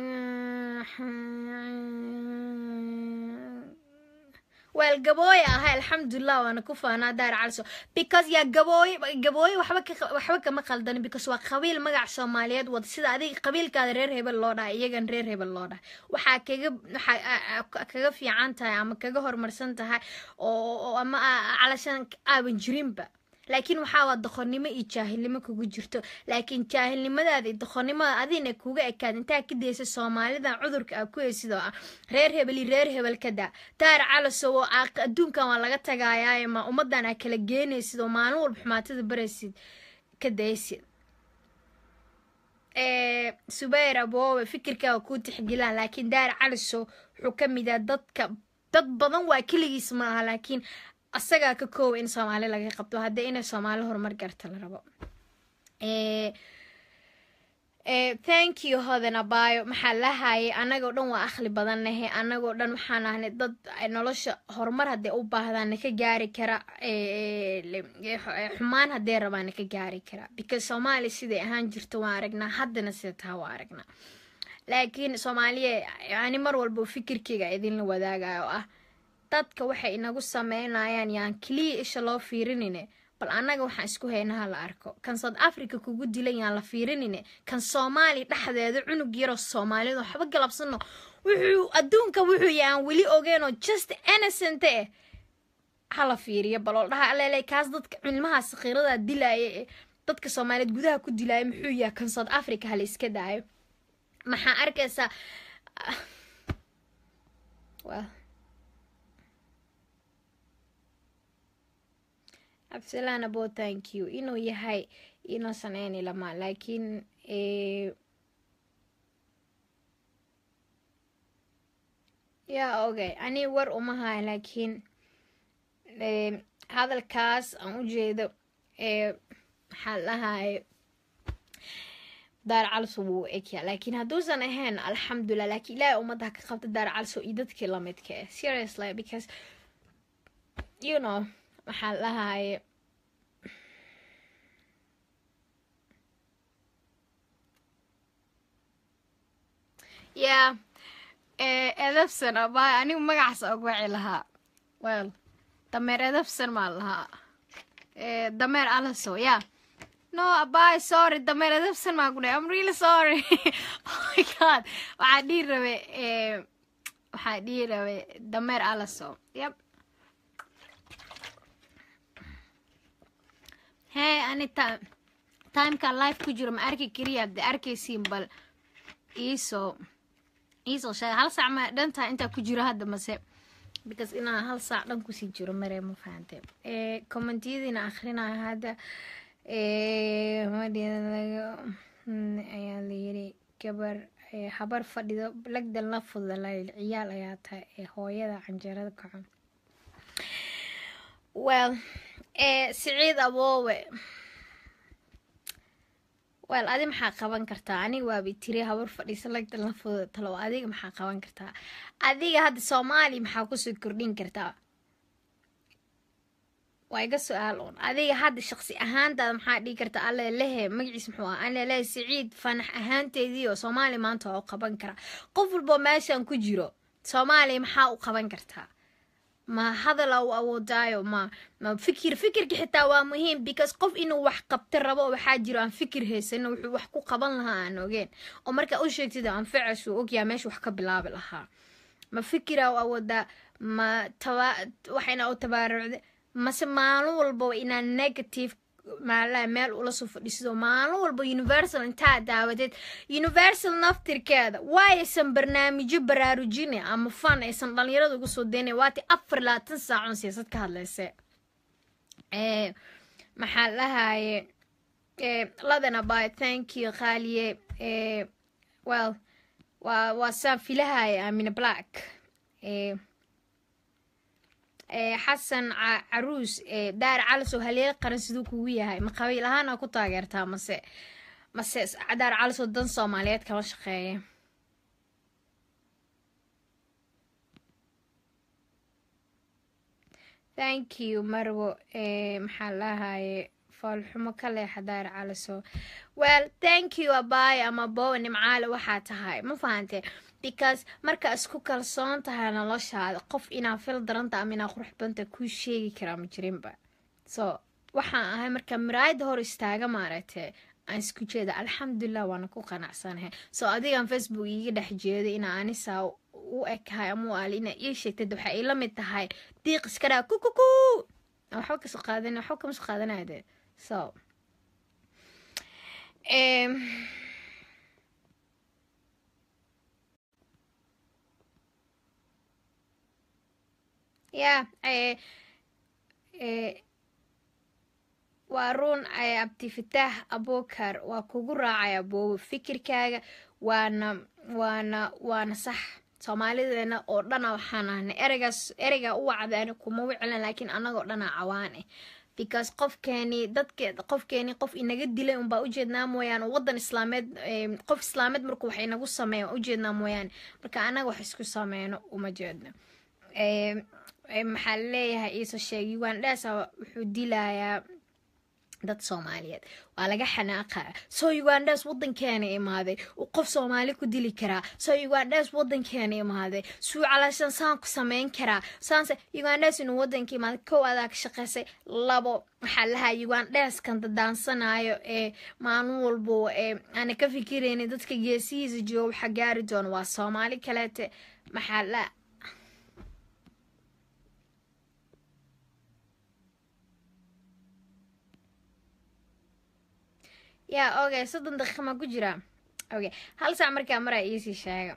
Speaker 1: weel gabooye ahay alxamdulilah waana ku faanaa daar calso because yaa gabooye gabooye waxba ka waxba kama qaldanin because waa qabiil magac soomaaliyeed wada sida adiga qabiilkaada reer hebel loo dhahay iyagan reer hebel loo dhahay waxaa kaga waxaa kaga fiican tahay ama kaga horumarsan tahay oo ama calashan aaban jirinba laakiin waxaa waa doqonnimo iyo jaahilnimo kugu jirto laakiin jaahilnimadaada iyo doqonnimada adina kuga ekaad intaa ka daysa soomaalidan cudurka aa ku heysidoo ah reer hebel iyo reer hebel ka daa daar calasow oo adduunkan waa laga tagaayaaye ma ummadan aa kala geenaysid oo maalin walba xumaatada baraysid ka daysid subayr aboowe fikirkaaga kuu tixgelaan laakiin daar calisow wuxuu ka mid yaha dadka dad badan waa keligiis ma aha laakiin asagaa ka koowa in soomaali laga qabto haddii inay soomaali horumar garta la rabo thank you hodan abaayo maxaa lahayay anagoo dhan waa akhli badan nahe anagoo dhan waxaan ahnay dad nolosha horumar haddee u baahdaana ka gaari kara xumaan haddee rabaana ka gaari kara because soomaaliya siday ahaan jirto waan aragnaa haddana sida taha waa aragnaa laakiin soomaaliya yani mar walba fikirkeyga idinla wadaagayo oo ah dadka waxay inagu sameynayaan yaan keliya isha loo fiirinine bal annaga waxaan isku haynaha la arko kan south africa kugu dilan yaan la fiirinine kan soomaaliya dhexdeeda cunug yaroo soomaaliyad waxba galabsano wuxuu adduunka wuxuu yaan weli ogeenoo just innocent eh hala fiiriyo baloo dhaha alele kaas dadka cilmaha sakhiirada dilaaya ee dadka soomaaliyeed gudaha ku dilaaya muxuu yahay kan south africa hala iska daayo maxaa arkaysaa absalaan abo thank you inuu yahay inuusan ayni lama laakiin yaa ogay ani war uma haya laakiin hadalkaas aan u jeedo maxaa lahaye daar calso wuu egyaa laakiin hadduusan ahayn alxamdulilah laakiin ilaahay ummadda ka qabta daar calso iyo dadkii lamidka eh seriously because you know waxaa lahaye yeah edabsan abay anigu magacaas ugu waci lahaa well dameer edabsan maa lahaa dameer alaso yeah no abay sorry dameer edabsan maa ku dhahay i'm really sorry oh my god waxaa dhihi rabe waxaa dhihi rabe dameer alaso yep hey ani ta timeka life ku jiro ma arki kariya de arkaysiin bal iisoo iisoo sheega hal saac ma dhantaa intaa ku jiro hadda mase because inaa hal saac dhan kusii jiro mare ma fahante commentiyadiina akhrinayo hadda ayaa layiri gabar habar fadhido lagdan la fudalay ciyaal ayaa tahay ee hooyada canjeerada kaco well siciid aboowe wel adi maxaa qaban kartaa aniga waabi tiri habar fadhiisa lagdan la fuda talo adiga maxaa qaban kartaa adiga hadda soomaaliya maxaa kusoo kordhin kartaa waa iga su-aal un adiga hadda shaqsi ahaantaada maxaa dhigi karta alle lehe magaciis muxuu ah alle lehe siciid fanax ahaanteedii oo soomaaliya maanta waa u qaban karaa qof walboo meeshan ku jiro soomaaliya maxaa u qaban kartaa ma hadala u awoodaayo ma ma fikir fikirka xitaa waa muhiim because qof inuu wax qabta rabo waxaa jiro aan fikir haysano wuxuu wax ku qaban lahaa aan ogeen oo markaa u sheegtid anfacas uu ogyaha meesha wax ka bilaabi lahaa ma fikira u awoodaa ma taba waxayna u tabaarucda mase maalin walba inaa negative maalaha meel ula soo fadhiisido maalin walba universal intaa daawadeed universal naftirkeeda waayaysan barnaamijyo baraarujine ama fan aysan dhalinyarada uga soo daynaya waati afar labaatan saacon siyaasad ka hadlayse maxaa lahaye ladana by thank you qaaliye well waa waa saan filahaya amina black xasan caruus daar calasow haleel qaran siduu kugu yahay ma qabiil ahaana ku taageertaa mase mase daar calasow dan soomaaliyeed kama shaqeeya thank you marwo maxaa lahaye foolxumo ka leexa daar calasow well thank you abay ama bowa nimcaale waxaa tahay ma fahante because markaa isku kalsoon tahay noloshaada qof inaa fil daranta ama inaa qurux badanta kuu sheegi karaa ma jirinba so waxaan ahay markaa miraayada hor istaaga maaragtay aan isku jeeda alxamdulilah waana ku qanacsanahay so adigan facebook iiga dhex jeeday inaa anisaa u ekahay ama u aali inaa ii sheegtad waxaa ila mid tahay diiq iska dhaa kukuku waxba kasoo qaadan waxba kama soo qaadanaya de so ya waa ruun abdifitaax abukar waa kugu raacay aboobo fikirkaaga waana waana waana sax soomaalideena oo dhana waxaan ahnay ereygaas ereygaa u wacdaani kuma wiclan laakiin anagoo dhana cawaan ah because qofkeeni dadke qofkeeni qof inaga dilay unbaa ujeednaa mooyaane wadan islaameed qof islaameed markuu wax inagu sameeya ujeednaa mooyaane marka anaga wax isku sameyno uma jeedno maxaa laleeyahay iisoo sheegay ugandhasa wuxuu dilayaa dad soomaaliyeed waa laga xanaaqaa soo ugandhas wadankeena imaaday uu qof soomaali ku dili karaa soo ugandhas wadankeena imaaday suu calaashan saan ku sameyn karaa saanse ugandhas inuu wadanka imaaday kow adaa ka shaqeysay labo waxaa lahaa ugandhaskan dadaansanayo ee maalin walbo ee aana ka fikiraynin dadka geesihiisa jooga waxa gaari doona waa soomaali kaleete maxaa la yaa okay soddon daqiiqa maa ku jiraa okay hal saac markaa maraa iisii sheega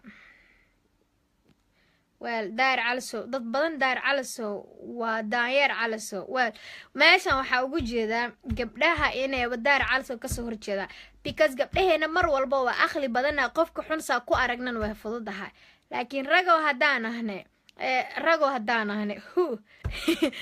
Speaker 1: wel daar calasow dad badan daar calasow waa daanyeer calasow wel meeshan waxaa ugu jeedaa gabdhaha inayba daar calasow kasoo horjeedaa because gabdhaheena mar walba waa aqli badana qofka xunsaa ku aragnan way fududahay laakiin ragow haddaan ahne ragoo haddaan ahne hu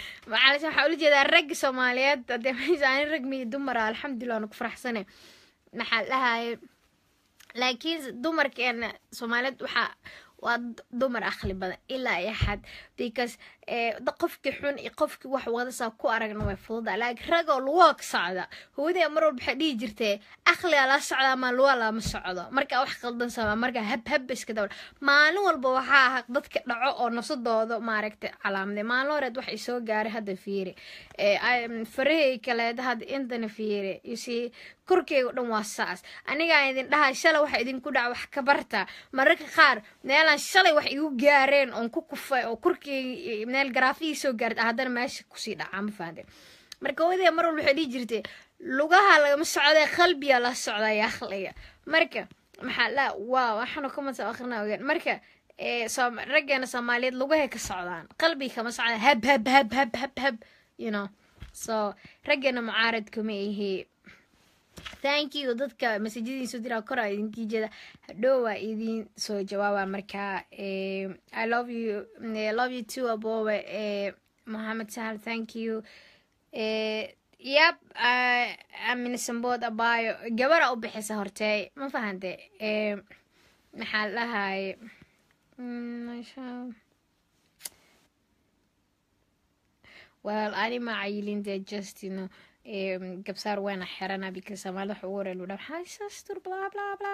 Speaker 1: macalisha waxaa ula jeedaa ragga soomaaliyeed hadee meesha ani rag miyo dumara alxamdulilah waana ku faraxsane maxaa dhahaye laakiin dumarkeena soomaaliyeed waxaa waa dumar aqli badan ilaa iyo xad because qofkii xun iyo qofkii wax wadasaa ku aragna way fududa laakiin ragoo lugoog socda hooyadee mar walba waxay dhihi jirtee aqliga la socda ama luga lama socdo markaa wax qaldan sama markaa hab hab iska dawla maalin walba waxaa aha dadka dhaco oo nafsadooda maaragtay calaamaday maalin horeed wax isoo gaaray hadda fiiri farahey kaleed hadda intana fiiri yusii korkeyga dhan waa saas anigaa idin dhaha shalay waxa idinku dhaca wax ka barta mararka qaar meelaan shalay wax igu gaareen oon ku kufay oo korkeyga meel garaafihii soo gaarta haddana meesha kusii dhacaa ma fahamte marka hooyadee mar walba waxay dhihi jirtay lugaha lagama socdee qalbiga la socdaya aqliga marka maxaa la waa waxaanu ka masa akhrina ogaan marka raggeena soomaaliyeed lugahay ka socdaan qalbiga kama socdaan hab hab hab hab hab hab you know so raggeena mucaarad kuma ihii thank you dadka masajadiin soo diraa kora idinkii jeeda hadhow waa idin soo jawaaba markaa i love you love you too abowe mohamed sahal thank you yab aminsambood abayo gabara u bixisa hortee ma fahante maxaa dhahaye well ani ma cayilin de just you know gabsaar waana xirana because soomaalida waxa ugu horey ludhaa maxaa sastur bla bla bla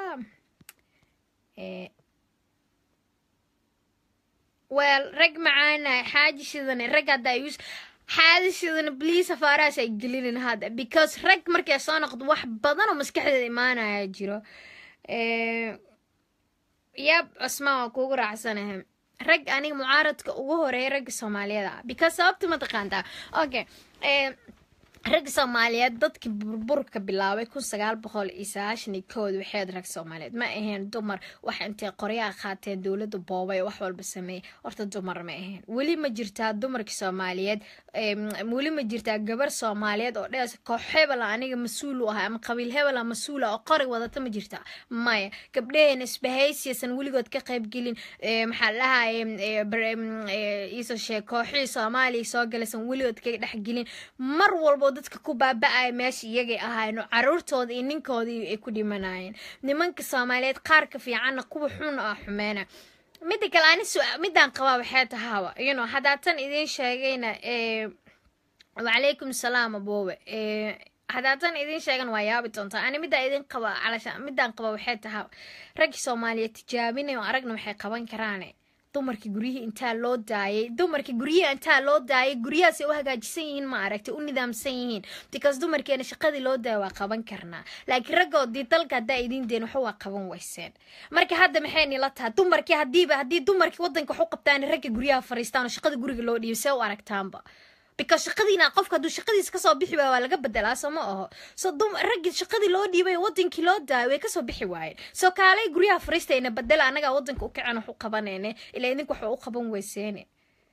Speaker 1: well rag macaana xaaji shidane rag hadda ay xaaji shidane please afaarahaas ay gelinin hadda because rag markay soo noqdo wax badan oo maskaxdeeda imaanaya jiro yab cusmaan waa kuugu raacsanahay rag aniga mucaaradka ugu horeeya ragga soomaaliyeed ah because sababta mataqaantaa okay rag soomaaliyeed dadkii burburka bilaabay kun sagaal boqol iyo sagaashan iyo kood waxeed rag soomaaliyeed ma ahayn dumar wax intay qoryaha qaateen dowladda boobay wax walba sameeyey horta dumar ma ahayn weli ma jirtaa dumarkii soomaaliyeed weli ma jirtaa gabar soomaaliyeed oo dhees koox hebela aniga mas-uul u ahay ama qabiil hebela mas-uula oo qori wadata ma jirtaa maya gabdhaheena isbahaysiyasan weligood ka qaybgelin maxaa dhahaye iisoo sheeg kooxihii soomaaliya soo galaysan weligood ka dhexgelin mar walbo dadka ku baaba-aya meesha iyagay ahaayeen oo caruurtooda iyo ninkoodii ay ku dhimanayeen nimanka soomaaliyeed qaarka fiicanna kuwa xun ah xumeyna midda kale ani midaan qabaa waxay tahaaba you know haddaa tan idiin sheegayna wacalaykum salaam aboowe haddaa tan idiin sheegan waa yaabi doontaa ani middaa idin qaba calasha midaan qaba waxay tahaa raggii soomaaliyeed tijaabinay oo aragna waxay qaban karaane dumarkii guryihii intaa loo daayay dumarkii guryihi intaa loo daayay guryahaasay u hagaajisan yihiin ma aragtay u nidaamsan yihiin because dumarkeena shaqadii loo daaya waa qaban karnaa laakiin raggoodii dalka haddaa idiin deen waxa waa qaban weyseen marka hadda maxay nila tahay dumarkii haddiiba haddii dumarkii waddanka wax u qabtaan ragga guryaha fariistaan oo shaqada guriga loo dhiibo see u aragtaanba because shaqadiina qofka hadduu shaqadiisa kasoo bixi waaya waa laga bedelaa soo ma aho so raggii shaqadii loo dhiibay wadankii loo daayo way kasoo bixi waayeen soo kaalay guryaha fariistayna bedela anagaa wadanka u kacen wax u qabanayne ilaa idinku waxa u qaban weyseene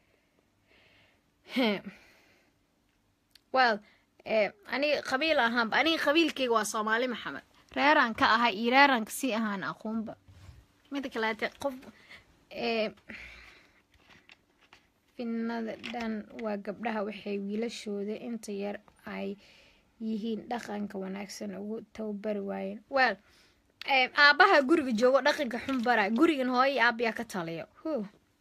Speaker 1: well aniga qabiil ahaanba aniga qabiilkayga waa soomaali maxamed reeraan ka ahay iyo reeraan kasii ahaan aqoonba mida kaleete qof finada dhan waa gabdhaha waxay wiilashooda inta yar ay yihiin dhaqanka wanaagsan ugu tababari waayeen well aabaha guriga joogo dhaqanka xun bara gurigan hooyo iyo aabayaa ka taliyo hu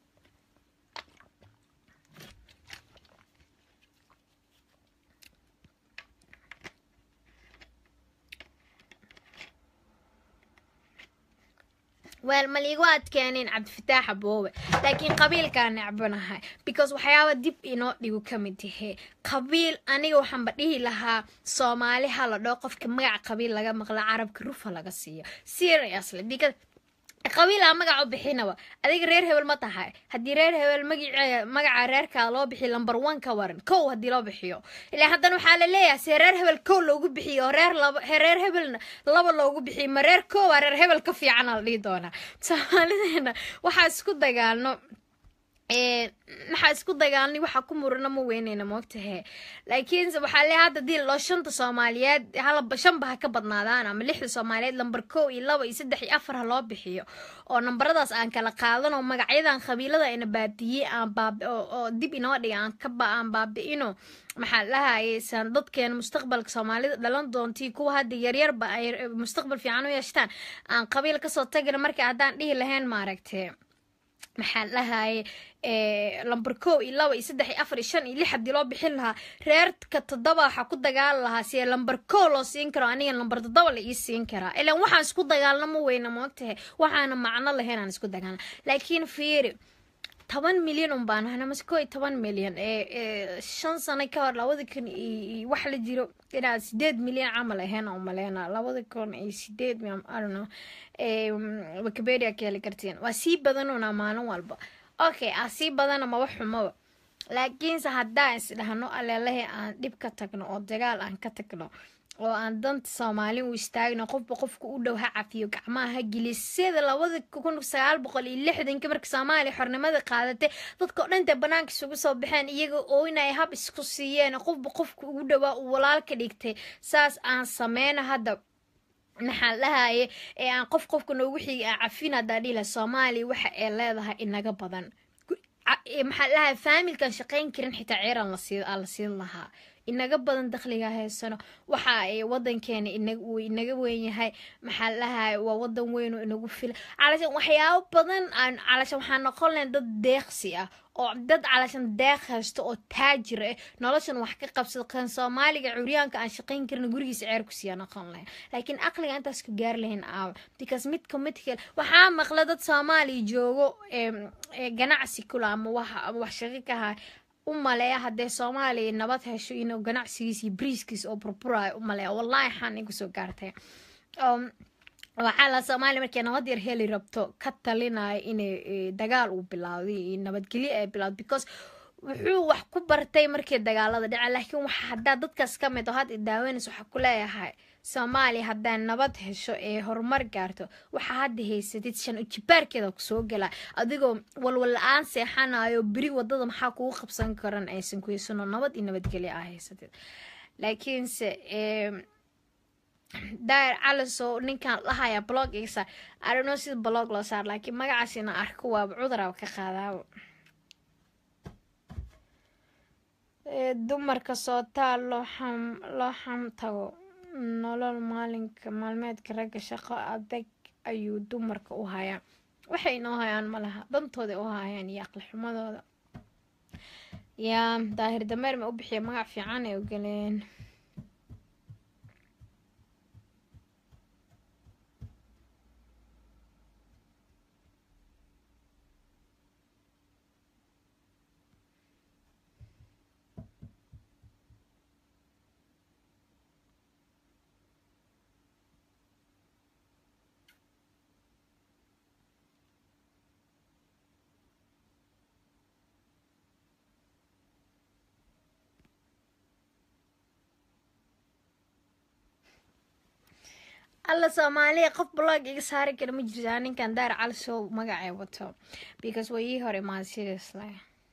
Speaker 1: weel maliigu adkeenin cabdifataax aboowe laakiin qabiilkaa necbanahay because waxyaaba dib inoo dhigu ka mid yahe qabiil aniga waxaanba dhihi lahaa soomaali ha la dhoo qofka magac qabiil laga maqla carabka rufa laga siiyo seriously because qabiilaa magac u bixinaba adiga reer hebel ma tahay haddii reer hebel magace magaca reerkaa loo bixiyo lamber one ka waran kow haddii loo bixiyo ilaa haddana waxaa la leeyahay see reer hebel kow loogu bixiyo oo reer laba reer hebelna laba loogu bixiyo ma reer kowa reer hebel ka fiicana la dhihi doonaa soomaalideena waxaa isku dagaalno maxaa isku dagaalnay waxaa ku murana ma weyneyna moogtahe laakiinse waxaa le hadda dii loo shanta soomaaliyeed halaba shanba ha ka badnaadaan ama lixda soomaaliyeed lamber kow iyo laba iyo saddex iyo afar ha loo bixiyo oo nambaradaas aan kala qaadan oo magacyadan qabiilada ayna baabi'iyey aan baabi oo dib inoo dhiga aan ka ba aan baabi'ino maxaa lahayeysan dadkeena mustaqbalka soomaalida dhalan doontii kuwa hadda yaryarba ay mustaqbal fiican u yeeshtaan aan qabiil kasoo tagana marka haddaan dhihi lahayn maaragtee maxaa lahaye lamber kow iyo laba iyo saddex iyo afar iyo shan iyo lix haddii loo bixin lahaa reerka toddoba waxaa ku dagaali lahaa sie lamber kow loo siin karo aniga lamber toddoba la ii siin karaa ilaan waxaan isku dagaalna ma weyna moogtahay waxaana macno lahayn aan isku dagaalna laakiin fiiri toban milyan un baan ahna mase koo iyo toban milyan ee shan sano ka hor labada kun iyo wax la jiro inaa sideed milyan camal ahayn oo maleyna labada kun iyo sideed arno wikipedia ka heli kartiin waa sii badanuna maalin walba okay aa sii badana maba xumaba laakiinse haddaan is dhahno aleelahi aan dhib ka tagno oo dagaal aan ka tagno oo aan danta soomaali u istaagno qofba qofka u dhow ha cafiyo gacmaha ha geliyo sida labada kun sagaal boqol iyo lixdanka marka soomaaliya xornimada qaadatay dadka o dhan dee banaanka isugu soo baxeen iyaga oo inay hab isku siiyeen qofba qofka ugu dhowaa uu walaal ka dhigtay saas aan sameyno hadda maxaa lahaye ee aan qof qofka noogu xigi aan cafin haddaa dhila soomaaliya waxa ay leedahay inaga badan maxaa lahaye faamilkan shaqayn karin xitaa ceeran la siin lahaa inaga badan dakhliga haysano waxa ay wadankeena uu inaga weyn yahay maxaa lahaye waa wadan weyn oo inagu fila calashan waxyaabo badan aan calashan waxaa noqon lahayn dad deeqsi ah oo dad calashan deeq haysto oo taajir ah noloshan wax ka qabsado kan soomaaliga curyaanka aan shaqayn karin gurigiisa ceer ku siiya noqon lahayn laakiin aqliga intaas ku gaari lahayn aawa because midka midka waxaa maqla dad soomaaliya joogo ganacsi kula ama wax shaqo ka haya u maleeya haddee soomaaliya nabad hesho inuu ganacsigiis iyo briiskiis oo burburayo u maleeya wallahi xaan igu soo gaartay waxaa la soomaaliya markay nabad yar heli rabto ka talinaya inay dagaal uu bilaawday iyo nabadgelyo ay bilaawdo because wuxuu wax ku bartay markii dagaalada dhaca laakiin waxa haddaa dadkaas ka mid oo had idaaweynaysa waxaa ku leeyahay soomaaliya haddaa nabad hesho ee horumar gaarto waxaa hadda haysatid shan ujibaarkeeda kusoo gala adigoo walwal la-aan seexanayo beri wadada maxaa kugu qabsan karan aysan kuheysano nabad iyo nabadgelyo aa haysatid laakiinse dair caliso ninkan lahaya blog iga saar arino sida blog loo saar laakiin magacaas ina arko waaba cuduraba ka qaadaaba dumarka sootaa loo xam loo xam tago nolol maalinka maalmeedka ragga shaqo adag ayuu dumarka u hayaa waxay inoo hayaan ma laha dantooda u hayaan iyo aqli xumadooda yaa daahir dameer ma u bixiya magac fiican ay ogoleen alla soomaaliya qof blog iga saari kara ma jirtaa ninkan daar calisow magacay wato because way ii hor imaad seriously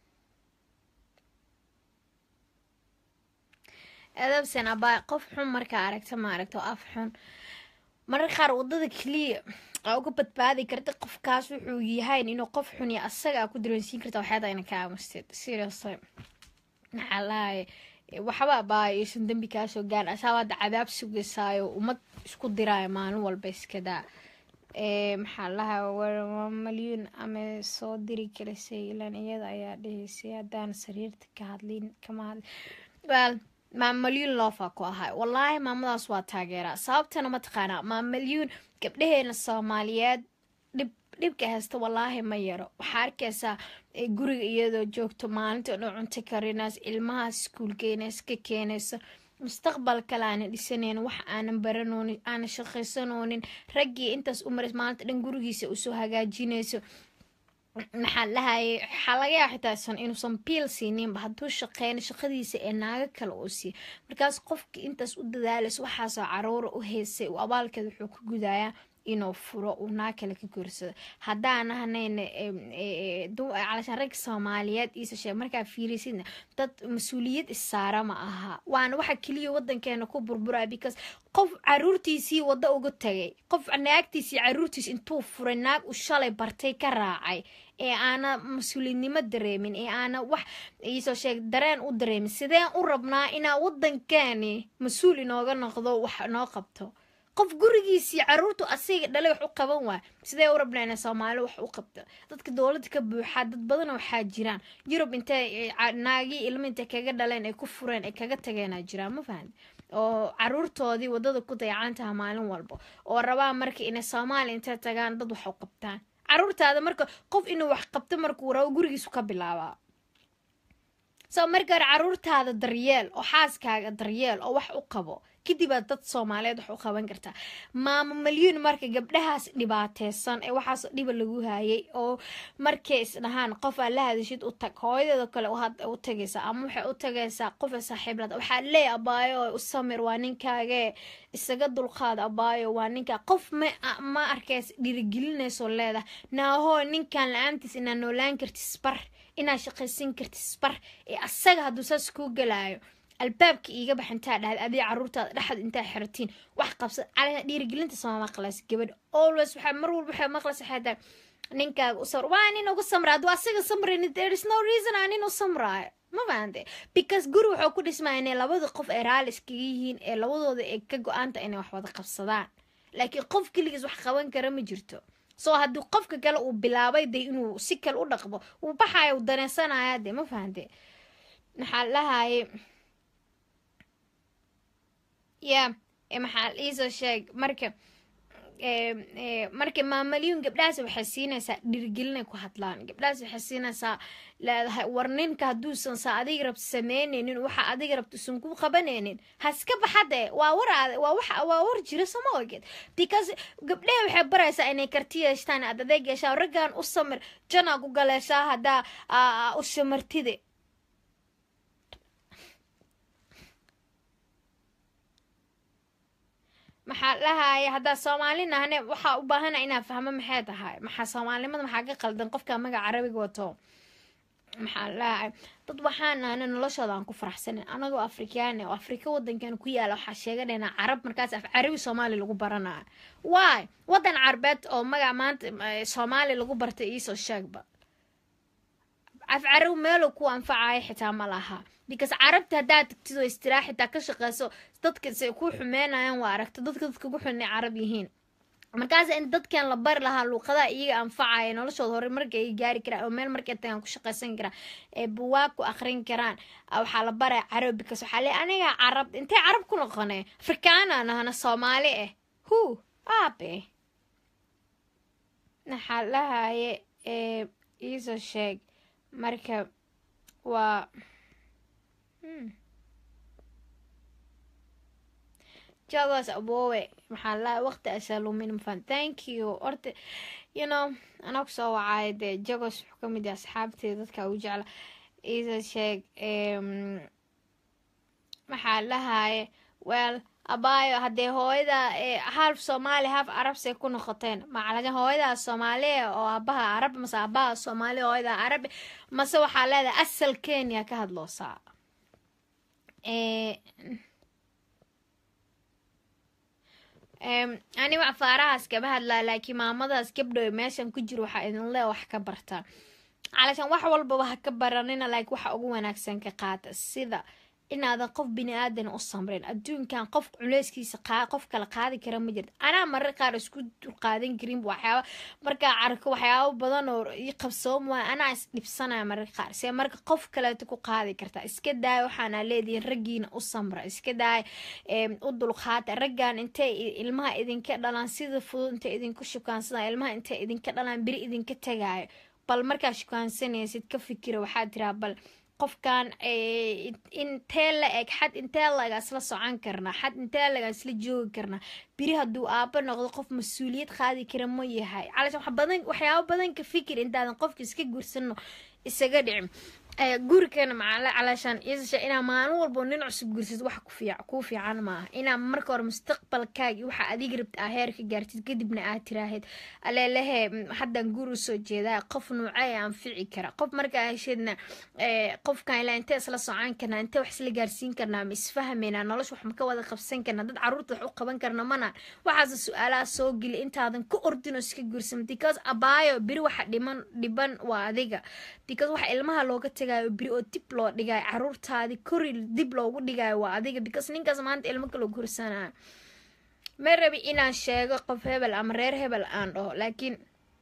Speaker 1: edabsen abaa qof xun markaa aragta ma aragto af xun marar qaar wadada keliya aa uga badbaadi karta qofkaas wuxuu yahayn inuu qof xun iyo asaga aa ku dareensiin karta waxyaada ina ka aamusteed seriously maxaa lahaye waxba abaa aysan dembi kaasoo gaan asaaba hadda cadaab sugaysaayo ummad isku diraayo maalin walba iskadaa maxaa lahaa malyuun ama soo diri karisay ilan iyada ayaa dhehaysay haddaan sariirta ka hadlin kama hadli well maamalyuun loofa ku ahay wallaahi maamadaas waa taageeraa sababtana mataqaanaa maamalyuun gabdhaheena soomaaliyeed dhib dhibka haysta wallaahi ma yaro waxaa arkaysaa guriga iyadoo joogto maalinta dhan cunto karinayso ilmahaas iskuulkeenays ka keenayso mustaqbal kale aanan dhisanaynin wax aanan baranoonin aanan shaqaysanoonin raggii intaas u maras maalinta dhan gurigiisa usoo hagaajinayso maxaa lahaye waxaa laga yaa xitaa san inuusan biil siininba hadduu shaqeyno shaqadiisa ee naago kale uu siiya markaas qofkii intaas u dadaalayso waxaasoo caruura u heysay uu abaalkeeda wuxuu ku gudayaa inuu furo uu naa kale ka guursado haddaan ahnayna calashaan ragga soomaaliyeed iisa sheeg markaa fiirisidna dad mas-uuliyad issaara ma aha waana waxa keliya wadankeena ku burburaya because qof caruurtiisii waddo uga tagay qof naagtiisii caruurtiis intuu furay naag u shalay bartay ka raacay ee aana mas-uuliyadnimo dareemin ee aana wax iisoo sheeg dareen u dareemin sideen u rabnaa inaa wadankeeni mas-uul inooga noqdo wax noo qabto qof gurigiisii caruurtu asiga dhalay wax u qaban waay sidee u rabnaa ina soomaali wax u qabto dadka dowladda ka buuxaa dad badan waxaa jiraan yurub intay naagii ilmo intay kaga dhaleen ay ku fureen ay kaga tageenaa jiraan ma fahamti oo caruurtoodii wadada ku dayacantaha maalin walba oo rabaa marka inay soomaaliya intay tagaan dad wax u qabtaan caruurtaada marka qof inuu wax qabto markuu rabo gurigiisu ka bilaabaa so marka hore caruurtaada daryeel oo xaaskaaga daryeel oo wax u qabo kadibaad dad soomaaliyeed wax u qaban kartaa maamo malyuun marka gabdhahaas dhibaateysan ee waxaas dhiba lagu haayay oo markay isdhahaan qof aad la hadashid u tag hooyadeeda kale u tagaysaa ama waxay u tagaysaa qofa saaxiiblad waxaa leey abaayo u samir waa ninkaagee isaga dulqaad abaayo waa ninkaa qof ma ma arkays dhiirigelinayso leedahay naahoo ninkan la-aantiis inaa noolaan kartis bar inaa shaqaysan kartis bar ee asaga hadduu saas kuu galaayo albaabka iiga bax intaa dhahda adii caruurtaada dhexad intaa xiratiin wax qabsa cala dhiirigelinta sama maqlays gabadh always waxaa mar walba waxay maqlaysa xataa ninkaaga u samra waa nin ugu samra hadduu asaga samrayni there is no reason aan nin u samraayo ma fahamte because guri wuxuu ku dhismaa inay labada qof ay raali iskaga yihiin ee labadooda ay ka go-aanta inay wax wada qabsadaan laakiin qof keligiis wax qaban kara ma jirto soo haddii qofka kale uu bilaabay de inuu si kale u dhaqmo uu baxayo uu daneysanaya de ma fahamte maxaa lahaye ya maxaa iisoo sheeg marka marka maamalyuun gabdhahaas waxay siinaysaa dhirigelinay ku hadlaan gabdhahaas waxay siinaysaa leedahay war ninka hadduusan sa adiga rabto sameyneynin waxa adiga rabto usan ku qabanaynin haska baxade waa war waa wax waa war jira sama ogeed because gabdhaha waxay baraysaa inay karti yeeshtaan aad adeeg yeeshaan raggan u samir janaa ku galeeshaa haddaa u samartide maxaa dhahaya haddaa soomaali nahne waxaa u baahana inaa fahmo maxay tahay maxaa soomaalinimada maxaa ka qaldan qofka magaca carabiga wato maxaa dhahay dad waxaan nahne noloshooda aan ku faraxsanin anagoo afrikaan oo afrika wadankan ku yaala waxaa sheeganayna carab markaas af carabi soomaali lagu baranayo waay wadan carbeed oo magac maanta soomaali lagu bartay iisoo sheegba af carabi meeluu ku anfacayo xitaa ma laha because carabta haddaad tagtid oo istiraax xitaa ka shaqeyso dadka se ku xumeynayaan waa aragta dadka dadka ku xunay carab yihiin markaas in dadkan la bari lahaa luuqadaha iyaga anfacaya noloshooda hore marka ay gaari karaan oo meel markay tagaan ku shaqeysan karaan ee buwaag ku akrin karaan waxaa la baraya carab because waxaa le aniga carab intay carab ku noqonay afrikaana nahana soomaali ah hu aabe maxaa lahaye iisoo sheeg marka waa jagos abowe maxaa laa waqti asalumin mafan thank you orta you know anaa kusoo wacaayo dee jagos wuxuu ka mid yahay asxaabteeda dadka ugu jecla isa sheeg maxaa lahaye well abaayo haddee hooyada half soomaali half carabsay ku noqoteen macalaga hooyada soomaaliya oo aabaha carab mase aabaha soomaaliya hooyada carab mase waxaa leedahay asal kenya ka hadloosaa ani wax faarahaas kama hadlaa laakiin maamadaas gabdhow meeshan ku jiro waxaa idin lee wax ka barta calashaan wax walbaba ha ka baranina laakiin waxa ugu wanaagsan ka qaata sida inaadan qof bini aadan u samrin adduunkan qof culeyskiisa qof kala qaadi kara ma jirta anaa marar qaar isku qaadan karin waxyaaba markaa carko waxyaaba badan oo i qabsoom waay anaa is dhibsanaya marar qaar see marka qof kaleeto ku qaadi kartaa iska daaya waxaana leedihin raggiina u samra iska daaya u dulqaata raggan intay ilmaha idinka dhalaan sida fudud intay idinku shukaansadaan ilmaha intay idinka dhalaan beri idinka tagaayo bal markaa shukaansanaysid ka fikira waxaa tiraa bal qofkan intee la eg xad intee laga isla socon karnaa xad intee laga isla joogi karnaa biri hadduu aabo noqdo qof mas-uuliyad qaadi kara ma yahay calashan wax badan waxyaabo badan ka fikir intaadan qofka iska gursano isaga dhicin gurikeena macala calaashaan isasha inaa maalin walbo nin cusub gursad wax kuu fiican maaha inaa marka hore mustaqbalkaagi waxa adiga rabta aa heer ka gaartid kadibna aad tiraahid aleelehe haddaan guur usoo jeedaa qof nuucay aan fici kara qof markaa hesheedna qofkan ilaa intee isla socon karnaa intee wax isla gaarsiin karnaa ma isfahmaynaa nolosha wax ma ka wada qabsan karnaa dad caruurta wax u qaban karna mana waxaase su-aalaha soo geli intaadan ku ordinoo iska guursan because abaayo beri waxa dhiman dhiban waa adiga because waxa ilmaha looga tagayo beri oo dib loo dhigayo caruurtaadi kori dib loogu dhigayo waa adiga because ninkaas maanta ilmo kaloo gursanayo ma rabi inaan sheego qof hebel ama reer hebel aan dhaho laakiin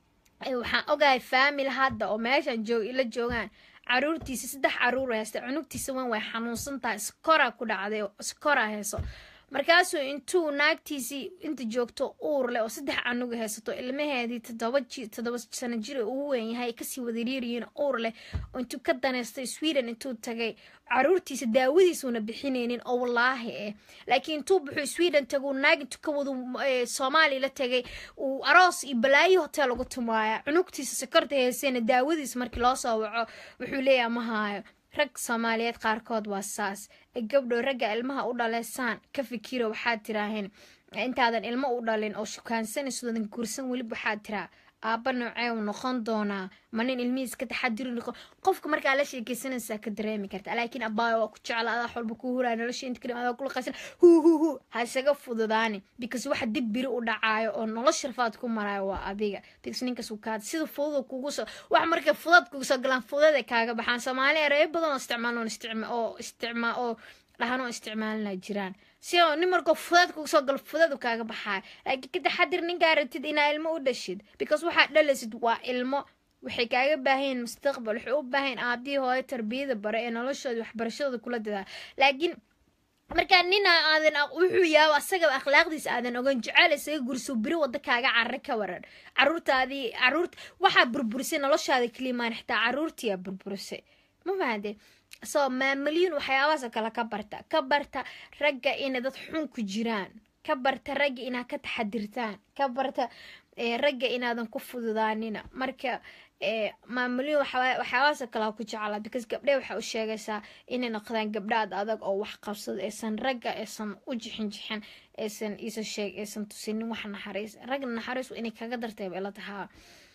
Speaker 1: waxaan ogahay faamil hadda oo meeshaan joog ila joogaan caruurtiisa saddex caruur haysta cunugtiisa wan way xanuunsan tahay iskora ku dhacday iskora hayso markaasuu intuu naagtiisii inta joogto uur leh oo saddex canuga haysato ilmaheedii todoba todoba sano jir ugu weyn yahay kasii wadariiriyiin uur leh oo intuu ka daneystay sweden intuu tagay caruurtiisa daawadiisuuna bixinaynin oo wallaahi eh laakiin intuu buxuu sweden tagu naag intuu ka wadu soomaaliya la tagay uu aroos iyo balaayo hotel ugu tumaaya cunugtiisa sokorta heysayna daawadiisa markii loo soo waco wuxuu leeyahay ma haayo rag soomaaliyeed qaarkood waa saas gabdhow ragga ilmaha u dhaleysaan ka fikiro waxaad tiraaheen intaadan ilmo u dhalin oo shukaansanaysodan guursan weliba waxaad tiraa aabba noocee u noqon doonaa ma nin ilmihiis ka taxadiri noqon qofka markaa la sheekeysanaysaa ka dareemi karta laakiin abaayo waa ku jecla adaa xolba ku huraya nolosha inta kadhim adaa kula qaysan hu hu hu ha isaga fududaani because waxa dib biri u dhacaayo oo nolosha rafaad ku marayo waa adiga because ninkaas uu kaad sida fudud kugu soo wax markay fudad kugu soo galaan fudad ay kaaga baxaan soomaaliya reebo badan oo isticmaal oo isticmaal oo isticmaal oo dhahan oo isticmaalina jiraan si oo nin markoo fudad kugu soo galo fudadu kaaga baxayo laakiin ka taxadir ninkaa rabtid inaa ilmo u dhashid because waxaad dhalaysid waa ilmo waxay kaaga baahanyiin mustaqbal waxay u baahayin aabihii hooyo tarbiyada bare ee noloshooda waxbarashadooda kula dadaa laakiin markaa nina aadan wuxuu yaabo asagaba akhlaaqdiisa aadan ogan jeceel isaga gurso beri wada kaaga carre ka waran caruurtaadii caruurta waxaa burburisay noloshaada kelimaan xitaa caruurtiyaa burburisay ma fahante so maamulyin waxyaabahaasoo kale ka barta ka barta ragga inay dad xun ku jiraan ka barta ragga inaad ka taxadirtaan ka barta ragga inaadan ku fududaanina marka maamulyin waxyaabahaasoo kale ku jeclaa because gabdhe waxay u sheegaysaa inay noqdaan gabdhaad adag oo wax qabsado aysan ragga aysan u jixin jixin aysan isa sheeg aysan tusinin wax naxariis ragga naxariis inay kaga dartay bay la tahaa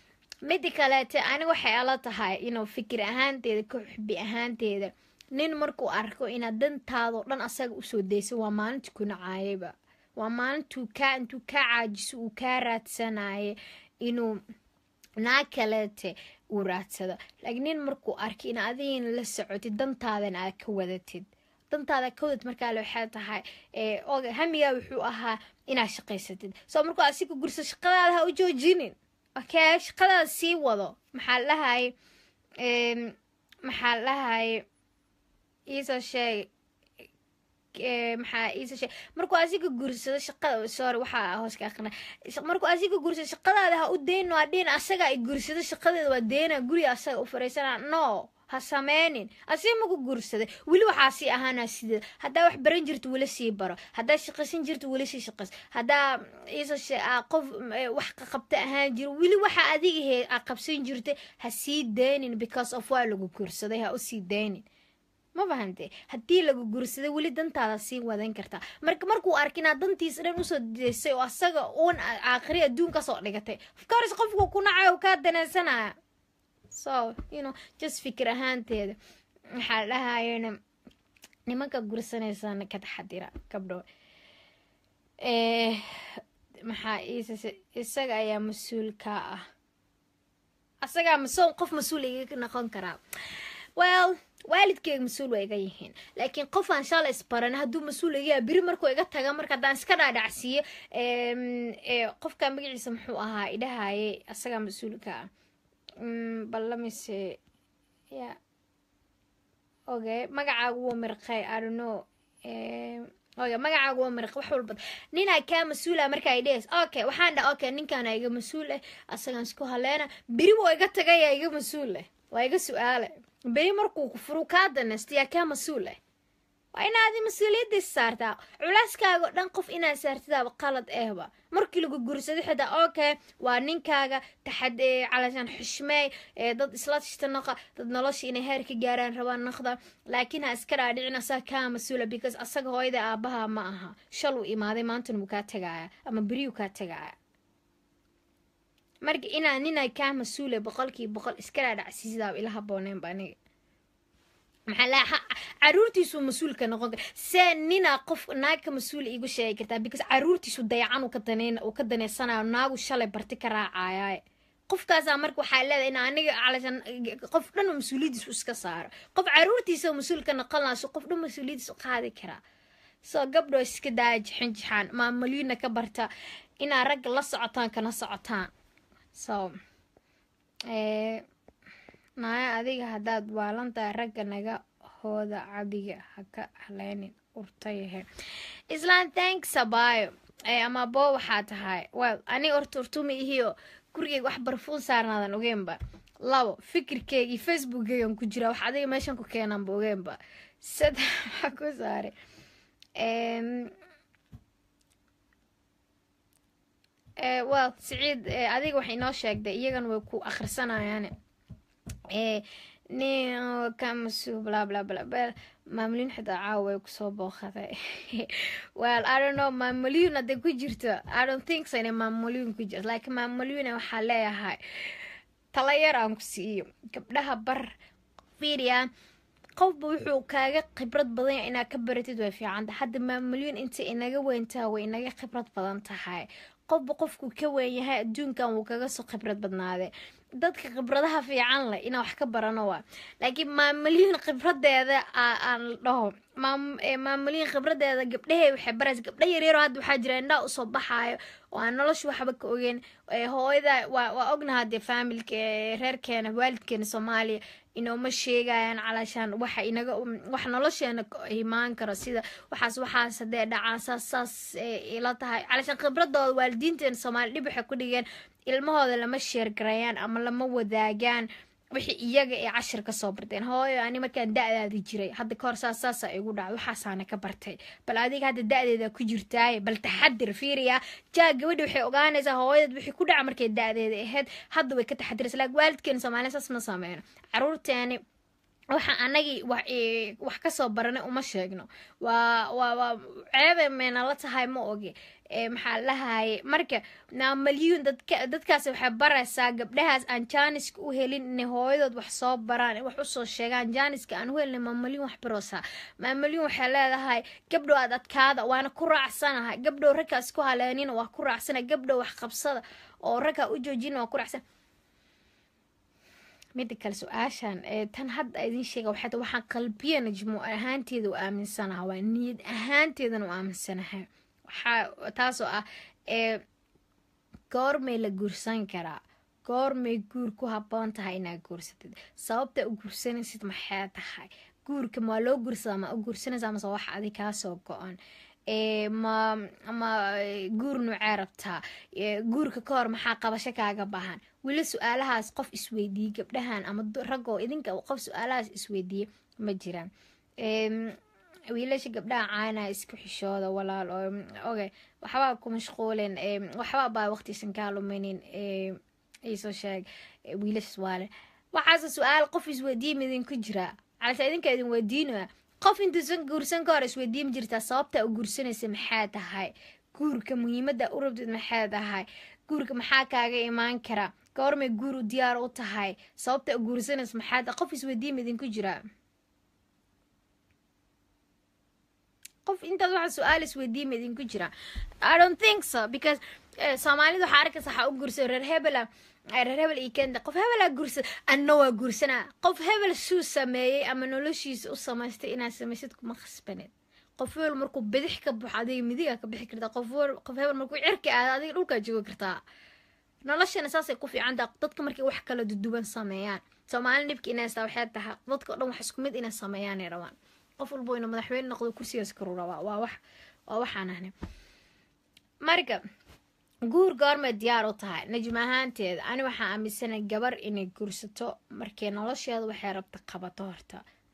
Speaker 1: mida kaleete ani waxay ala tahay inuu fikir ahaanteeda ka xubi ahaanteeda nin markuu arko inaad dantaadao dhan asaga usoo daysa waa maalintii ku nacaayayba waa maalintuu kaa intuu kaa caajiso uu kaa raadsanaye inuu naa kaleete uu raadsado laakiin nin markuu arkay in adigina la socotid dantaadan aad ka wadatid dantaada ka wadatid markaale waxay tahay hamigaa wuxuu ahaa inaad shaqaysatid soo markuu asiga gurso shaqadaada ha u joojinin okay shaqadaada sii wado maxaa dhahay maxaa dhahay iisoo sheeg maxaa iisoo sheeg markuu asiga gursado shaqada sorry waxaa hoos ka aqrina markuu asiga gursado shaqadaada ha u deyno adhin asaga ay gursado shaqadeeda waa deyna guriga asaga u fariisana no ha sameynin asiga maku guursaday weli waxaa sii ahaana sideed haddaa wax baran jirto weli sii baro haddaa shaqaysan jirto weli sii shaqays haddaa iisoo qof wax qabta ahaan jiro weli waxa adiga he a qabsan jirtay ha sii daynin because of waa lagu guursaday ha usii daynin ma fahamte haddii lagu guursaday weli dantaada sii wadan kartaa marka markuu arka inaad dantiisa dhan usoo daysay oo asaga uun aakhiri adduun kasoo dhigatay ofcourse qofku ku nacayo kaa danaysanaya so you know just fikir ahaanteeda waxaa dhahayena nimanka gursanaysana ka taxadira gabdho maxaa isaga ayaa mas-uul ka ah asagaa maso qof mas-uul iga noqon karaa well waalidkeyga mas-uul waa iga yihiin laakiin qofaan shalay isbaran hadduu mas-uul iga yaha beri markuu iga taga marka haddaan iska dhaadhacsiiyo qofka magaciisa muxuu ahaa idhahaye asagaa mas-uulka ah ballamise ya okay magacaagu waa mirqay adono oy magacaagu waa mirq wax walba ninaa kaa mas-uula marka ay dhes okay waxaan dhaha okay ninkaana iga mas-uul ah asagaan isku haleena beri waa iga tagayaa iga mas-uul ah waa iga su-aale beri markuu kufuru kaa danaysta yaa kaa mas-uul ah waa inaad mas-uuliyaddiis saartaa culeyskaaga o dhan qof inaad saartidaaba qalad ehba markii lagu guursado xitaa okay waa ninkaaga taxad calashaan xushmeey dad isla tashta naqa dad nolosha inay heer ka gaaraan rabaan naqda laakiin ha iska dhaadhicin asaga kaa mas-uula because asaga hooyada aabaha ma aha shal uu imaaday maantana wuu kaa tagaaya ama beriyuu kaa tagaaya marka inaa ninaa kaa mas-uula boqolkiiba boqol iska dhaadhacsiisidaaba ila habooneenba aniga maxaa laa caruurtiisuu mas-uulka noqon kara see ninaa qof naag ka mas-uula iigu sheegi kartaa because caruurtiisu dayacan uu ka daneyn uu ka daneysanayo naagu shalay barti ka raacayaaye qofkaasaa marka waxaa leedahay in aniga calashan qof dhan mas-uuliyadiisu iska saaro qof caruurtiisa mas-uulka noqon lahaso qof dhan mas-uuliyadiisu qaadi karaa soo gabdhoo iska daaya jixin jixaan maamulyiina ka barta inaa ragga la socotaan kana socotaan so naaya adiga haddaad waalantahay ragga naga hooda cabiga ha ka haleynin urtayahe islaan thanks abayo ama boo waxaa tahay well aniga horta urtuma ihiyo gurigeyga wax barfuun saarnaadan ogeenba labo fikirkeyga iyo facebookeygan ku jira wax adiga meeshan ku keenanba ogeenba saddex waxaa ku saaray well siciid adiga waxay inoo sheegday iyagan way ku akhrisanayaane nin kamasu bla bla bla bel maamulin xitaa caawa way kusoo booqaday well i don't know maamuliyun hadday ku jirto i don't think so inay maamuliyun ku jirto laakiin maamuliyuna waxaa leeyahay tala yar aan ku siiyo gabdhaha bar fiiriya qofba wuxuu kaaga khibrad badan yahay inaad ka baratid way fiicanta hadda maamuliyun inta inaga weyntaa way inaga khibrad badan tahay qofba qofkuu ka weyn yahay adduunkan wuu kaga soo khibrad badnaaday dadka khibradaha fiican leh inaan wax ka barano waa laakiin maamulyiin khibradeeda aan dhaho maamulyiin khibradeeda gabdhahey waxay baraysa gabdha yaryaro hadda waxaa jira indhaa usoo baxaayo oo aan nolosha waxba ka ogeyn hooyada waa ognaha dee faamilka reerkeena waalidkeena soomaaliya inooma sheegayaan calaashaan waxa inaga wax nolosheena imaan karo sida waxaas waxaas hadee dhacaan saas saas ila tahay calaashaan khibradooda waalidiinteena soomaaliya dhib waxay ku dhigeen ilmahooda lama sheergarayaan ama lama wadaagaan wixii iyaga ee cashir ka soo barteen hooyo ani markaan da-daadi jiray hadda kahor saas saasa igu dhacay waxaasaana ka bartay bal adiga hadda da-deeda ku jirtaaye bal taxadir fiiriya jaa gabadhi waxay ogaanaysaa hooyadeed wixii ku dhaca markay da-deeda ahayd hadda way ka taxadiraysa laakiin waalidkeena soomaaliya saas ma sameyno caruurteeni waxa anagii wax kasoo baranay uma sheegno waa waa waa ceebe meena la tahay ma ogi maxaa lahaye marka maamalyuun dadka dadkaasi waxay baraysaa gabdhahaas aan jaaniska u helin inay hooyadood wax soo baraan wax usoo sheegaan jaaniska aan u helina maamalyuun wax baroosaa maamalyuun waxay leedahay gabdhow aad adkaada waana ku raacsanahay gabdhow ragkaas ku haleenina waa ku raacsana gabdhow wax qabsada oo ragkaa u joojina waa ku raacsan mida kale su-aashan tan hadda idin sheega waxay tahay waxaan qalbiya najmo ahaanteeda u aaminsanaha waa niyad ahaanteedana u aaminsanahay waxaa taasoo ah goormay la guursan karaa goormay guur ku haboon tahay inaad guursatid sababta u guursanaysid maxay tahay guurka maa loo guursadaa ma u guursanaysaa mase wax adi kaasoo go-on ma ma guur nuucee rabtaa guurka ka hor maxaa qabasho kaaga baahan weli su-aalahaas qof isweydiiyey gabdhahan ama raggoo idinka qof su-aalahaas isweydiiye ma jiraan wiilasha gabdhaha caana isku xishooda walaal oo oge waxbaa ku mashquulen waxbaa baa waqtiisan kaa luminin iisoo sheeg wiilashas waale waxaase su-aal qof isweydiiye midinku jiraa calase idinka idin weydiinaya qof intuusan guursan ka hor isweydiin jirtaa sababta u guursanaysa maxaa tahay guurka muhiimada u rabtid maxaa tahay guurka maxaa kaaga imaan kara goormay guur u diyaar u tahay sababta u guursanaysa maxaa tahay qof isweydiin idinku jiraa qof intaas waxa su-aal isweydiima idinku jira i don't think so because soomaalida waxaa arkaysa waxaa u guursada reer hebela reer hebel iyo kenta qof hebelaa guursada anna waa guursanaa qof hebel suu sameeyey ama noloshiisa u samaystay inaad samaysid kuma khasbaneed qof hebel markuu bidix ka buxo adiga midigaa ka bixi kartaa qof qof hebel markuu cirka aado adiga dhulkaa joogi kartaa noloshana saasay ku fiicantaa dadka markay wax kala duduwan sameeyaan soomaali dhibka inay haystaa waxay tahay dadka o dhan wax isku mid inay sameeyaanay rabaan qof walbo ina madaxweyne noqdo kursigaas karu rabaa waa wax waa waxaan ahna marka guur goormay diyaar u tahay najma ahaanteeda ani waxaa aaminsanay gabar inay guursato markay nolosheeda waxay rabta qabato horta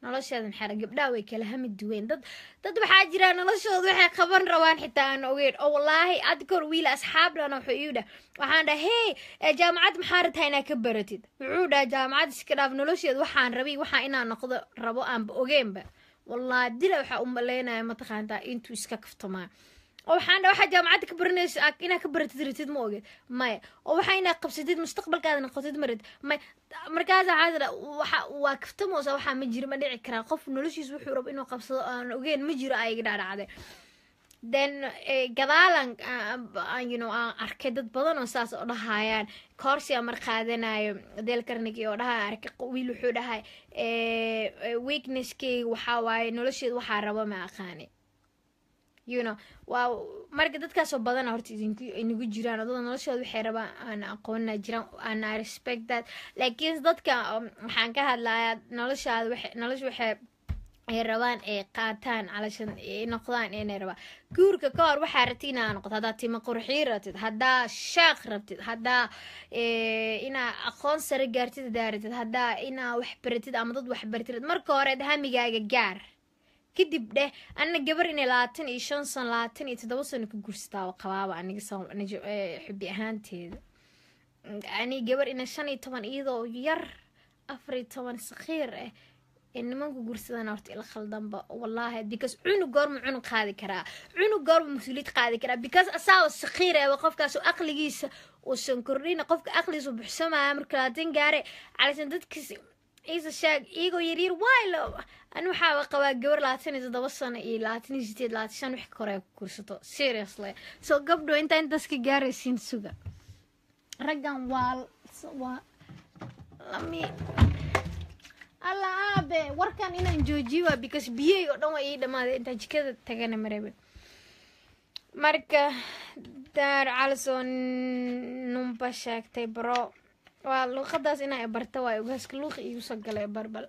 Speaker 1: nolosheeda maxaa gabdhaha way kala hami duween dad dad waxaa jira noloshooda waxay qaban rabaan xitaa aan ogeyn oo wallaahi ad kor wiil asxaablana wuxuu iu dhah waxaan dhaha hey jaamacad maxaa rabtaa inaad ka baratid wuxuu dhaha jaamacad iska dhaaf nolosheeda waxaan rabi waxaa inaan noqdo rabo aanba ogeenba wallahi dila waxaa u maleynaya mataqaantaa intuu iska kaftamaa oo waxaan dha waxaa jaamacadda ka baranayso inaad ka baratid ratid ma ogeed maya oo waxaa inaad qabsatid mustaqbalkaada noqotid ma ratid maya markaas waxaa dha waxa waa kaftamoosa waxaa ma jiro ma dhici karaa qof noloshiis wuxuu rabo inuu qabsado aan ogeen ma jiro ayaga dhaadhacday then gadaalan you know aan arkay dad badan oo saas oo dhahayaan koorsiga mar qaadanayo deel karnigi oo dhahaya arkay wiil wuxuu dhahay weaknesskeyga waxaa waaye nolosheeda waxaa rabo ma aqaani you know waa marka dadkaasoo badana horta idinku inagu jiraan adada noloshooda waxay rabaan aan aqoonina jiraan ana respect that laakiin dadka waxaan ka hadlayaa noloshaada waxay nolosha waxay ay rabaan ay qaataan calashan ay noqdaan inay rabaan guurka ka hor waxaa rabtid inaa noqoto haddaa tima qurxiin rabtid haddaa shaaq rabtid haddaa inaa aqoon sare gaartid haddaa rabtid haddaa inaa wax baratid ama dad wax baratid marka hore hamigaaga gaar kadib dheh ana gabar inay labaatan iyo shan sano labaatan iyo toddoba sano ka gursataa qabaaba aniga xubi ahaanteeda ani gabar ina shan iyo toban iyadoo yar afar iyo toban sakhiir ah ee nimanku gursadana horta ila khaldanba wallaahi because cunug goorma cunug qaadi karaa cunug goorma mas-uuliyad qaadi karaa because asaaba sakhiir eeba qofkaas aqligiisa uusan kordhina qofka aqligiisa buxsamaya marka labaatan gaare calasan dadkiis ciise shaag iyagoo yaryar waaylo ani waxaaba qabaa gabar labaatan iyo toddoba sano iyo labaatan iyo sideed labaatan shan wix kore ku kursato seriously so gabdho intaa intaas ka gaaraysiin suga raggan waa waa lami alla aabe warkan inaan joojiyo waa because biyey oo dhan waa ii dhamaaday intaa jikada tagana marebe marka daar calisoo numba sheegtay bro waa luuqadaas inaa barta waay ogaaska luuqa iigu soo galay barbal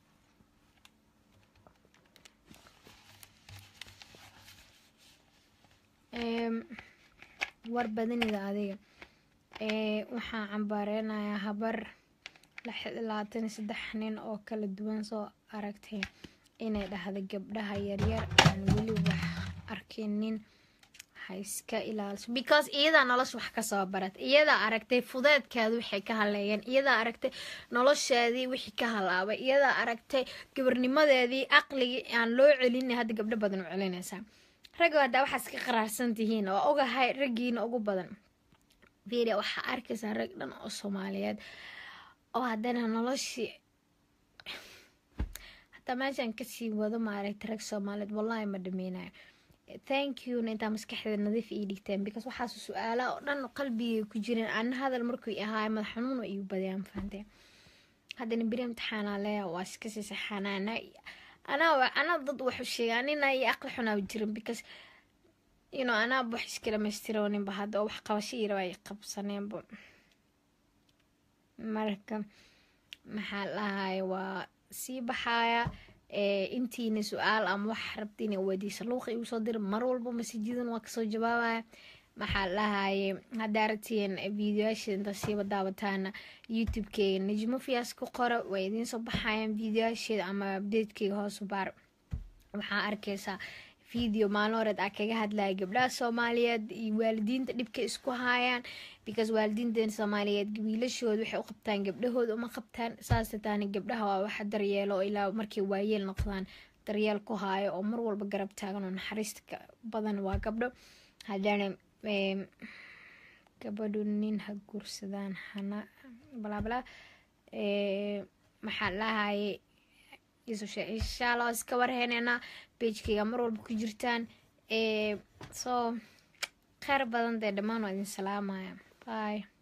Speaker 1: war badanida adiga waxaan cambaareynaya habar labaatan iyo saddex nin oo kala duwan soo aragtay inay dhahda gabdhaha yaryar aan weli wax arkinin iska ilaaliso because iyadaa nolosha wax kasoo barat iyadaa aragtay fudeedkeeda waxay ka haleeyeen iyadaa aragtay nolosheedii wixii ka halaabay iyadaa aragtay gabarnimadeedii aqligii aan loo celin hadda gabdho badan u celinaysaa ragga haddaa waxaas ka qaraarsan tihiin oo ogahay raggiina ugu badan firia waxaa arkaysaa rag dhan oo soomaaliyeed oo haddana noloshii hataa meeshaan kasii wado maaragtay rag soomaaliyeed wallahi ma dhameynayo thank you intaa maskaxdeeda nadiif ii dhigteen because waxaas su-aalaha oo dhan qalbigay ku jireen ana hadal markuu ahaay madax xanuun oo igu badayaan fahanteen haddana beri imtixaanaa leeya waa iska sii saxaanaana anaa anaa dad waxu sheegaa nina iyo aqli xunaaba jirin because you know anaa wax iskala maystirooninba hadda oo wax qabasho iyo rabaa ay qabsaneenba marka maxaa lahaay waa sii baxaaya intiina su-aal ama wax rabta ina weydiisa luuqa igu soo dira mar walba masijidan waa kasoo jawaabaya maxaa lahaye haddaa rabtiin videoyaasheeda intaa siiba daawataana youtube-keyga najmo fiyaas ku qora waa idiin soo baxayaan videoyaasheeda ama abdeedkeyga hoosu baar waxaa arkaysaa video maalin horeed aa kaga hadlaya gabdhaha soomaaliyeed iyo waalidiinta dhibka isku haayaan because waalidiintan soomaaliyeed wiilashooda waxay u qabtaan gabdhahooda uma qabtaan saasa taani gabdhaha waa waxa daryeelo oo ilaa markay waayeel noqdaan daryeel ku haayo oo mar walba garab taagan oo naxariista badan waa gabdho haddana gabadhu nin ha guursadaan hana balaabalaa maxaa lahaye insha allah iska warheyneenaa bejkayga mar walba ku jirtaan soo kheyr badan dee dhammaan waa idin salaamaya bye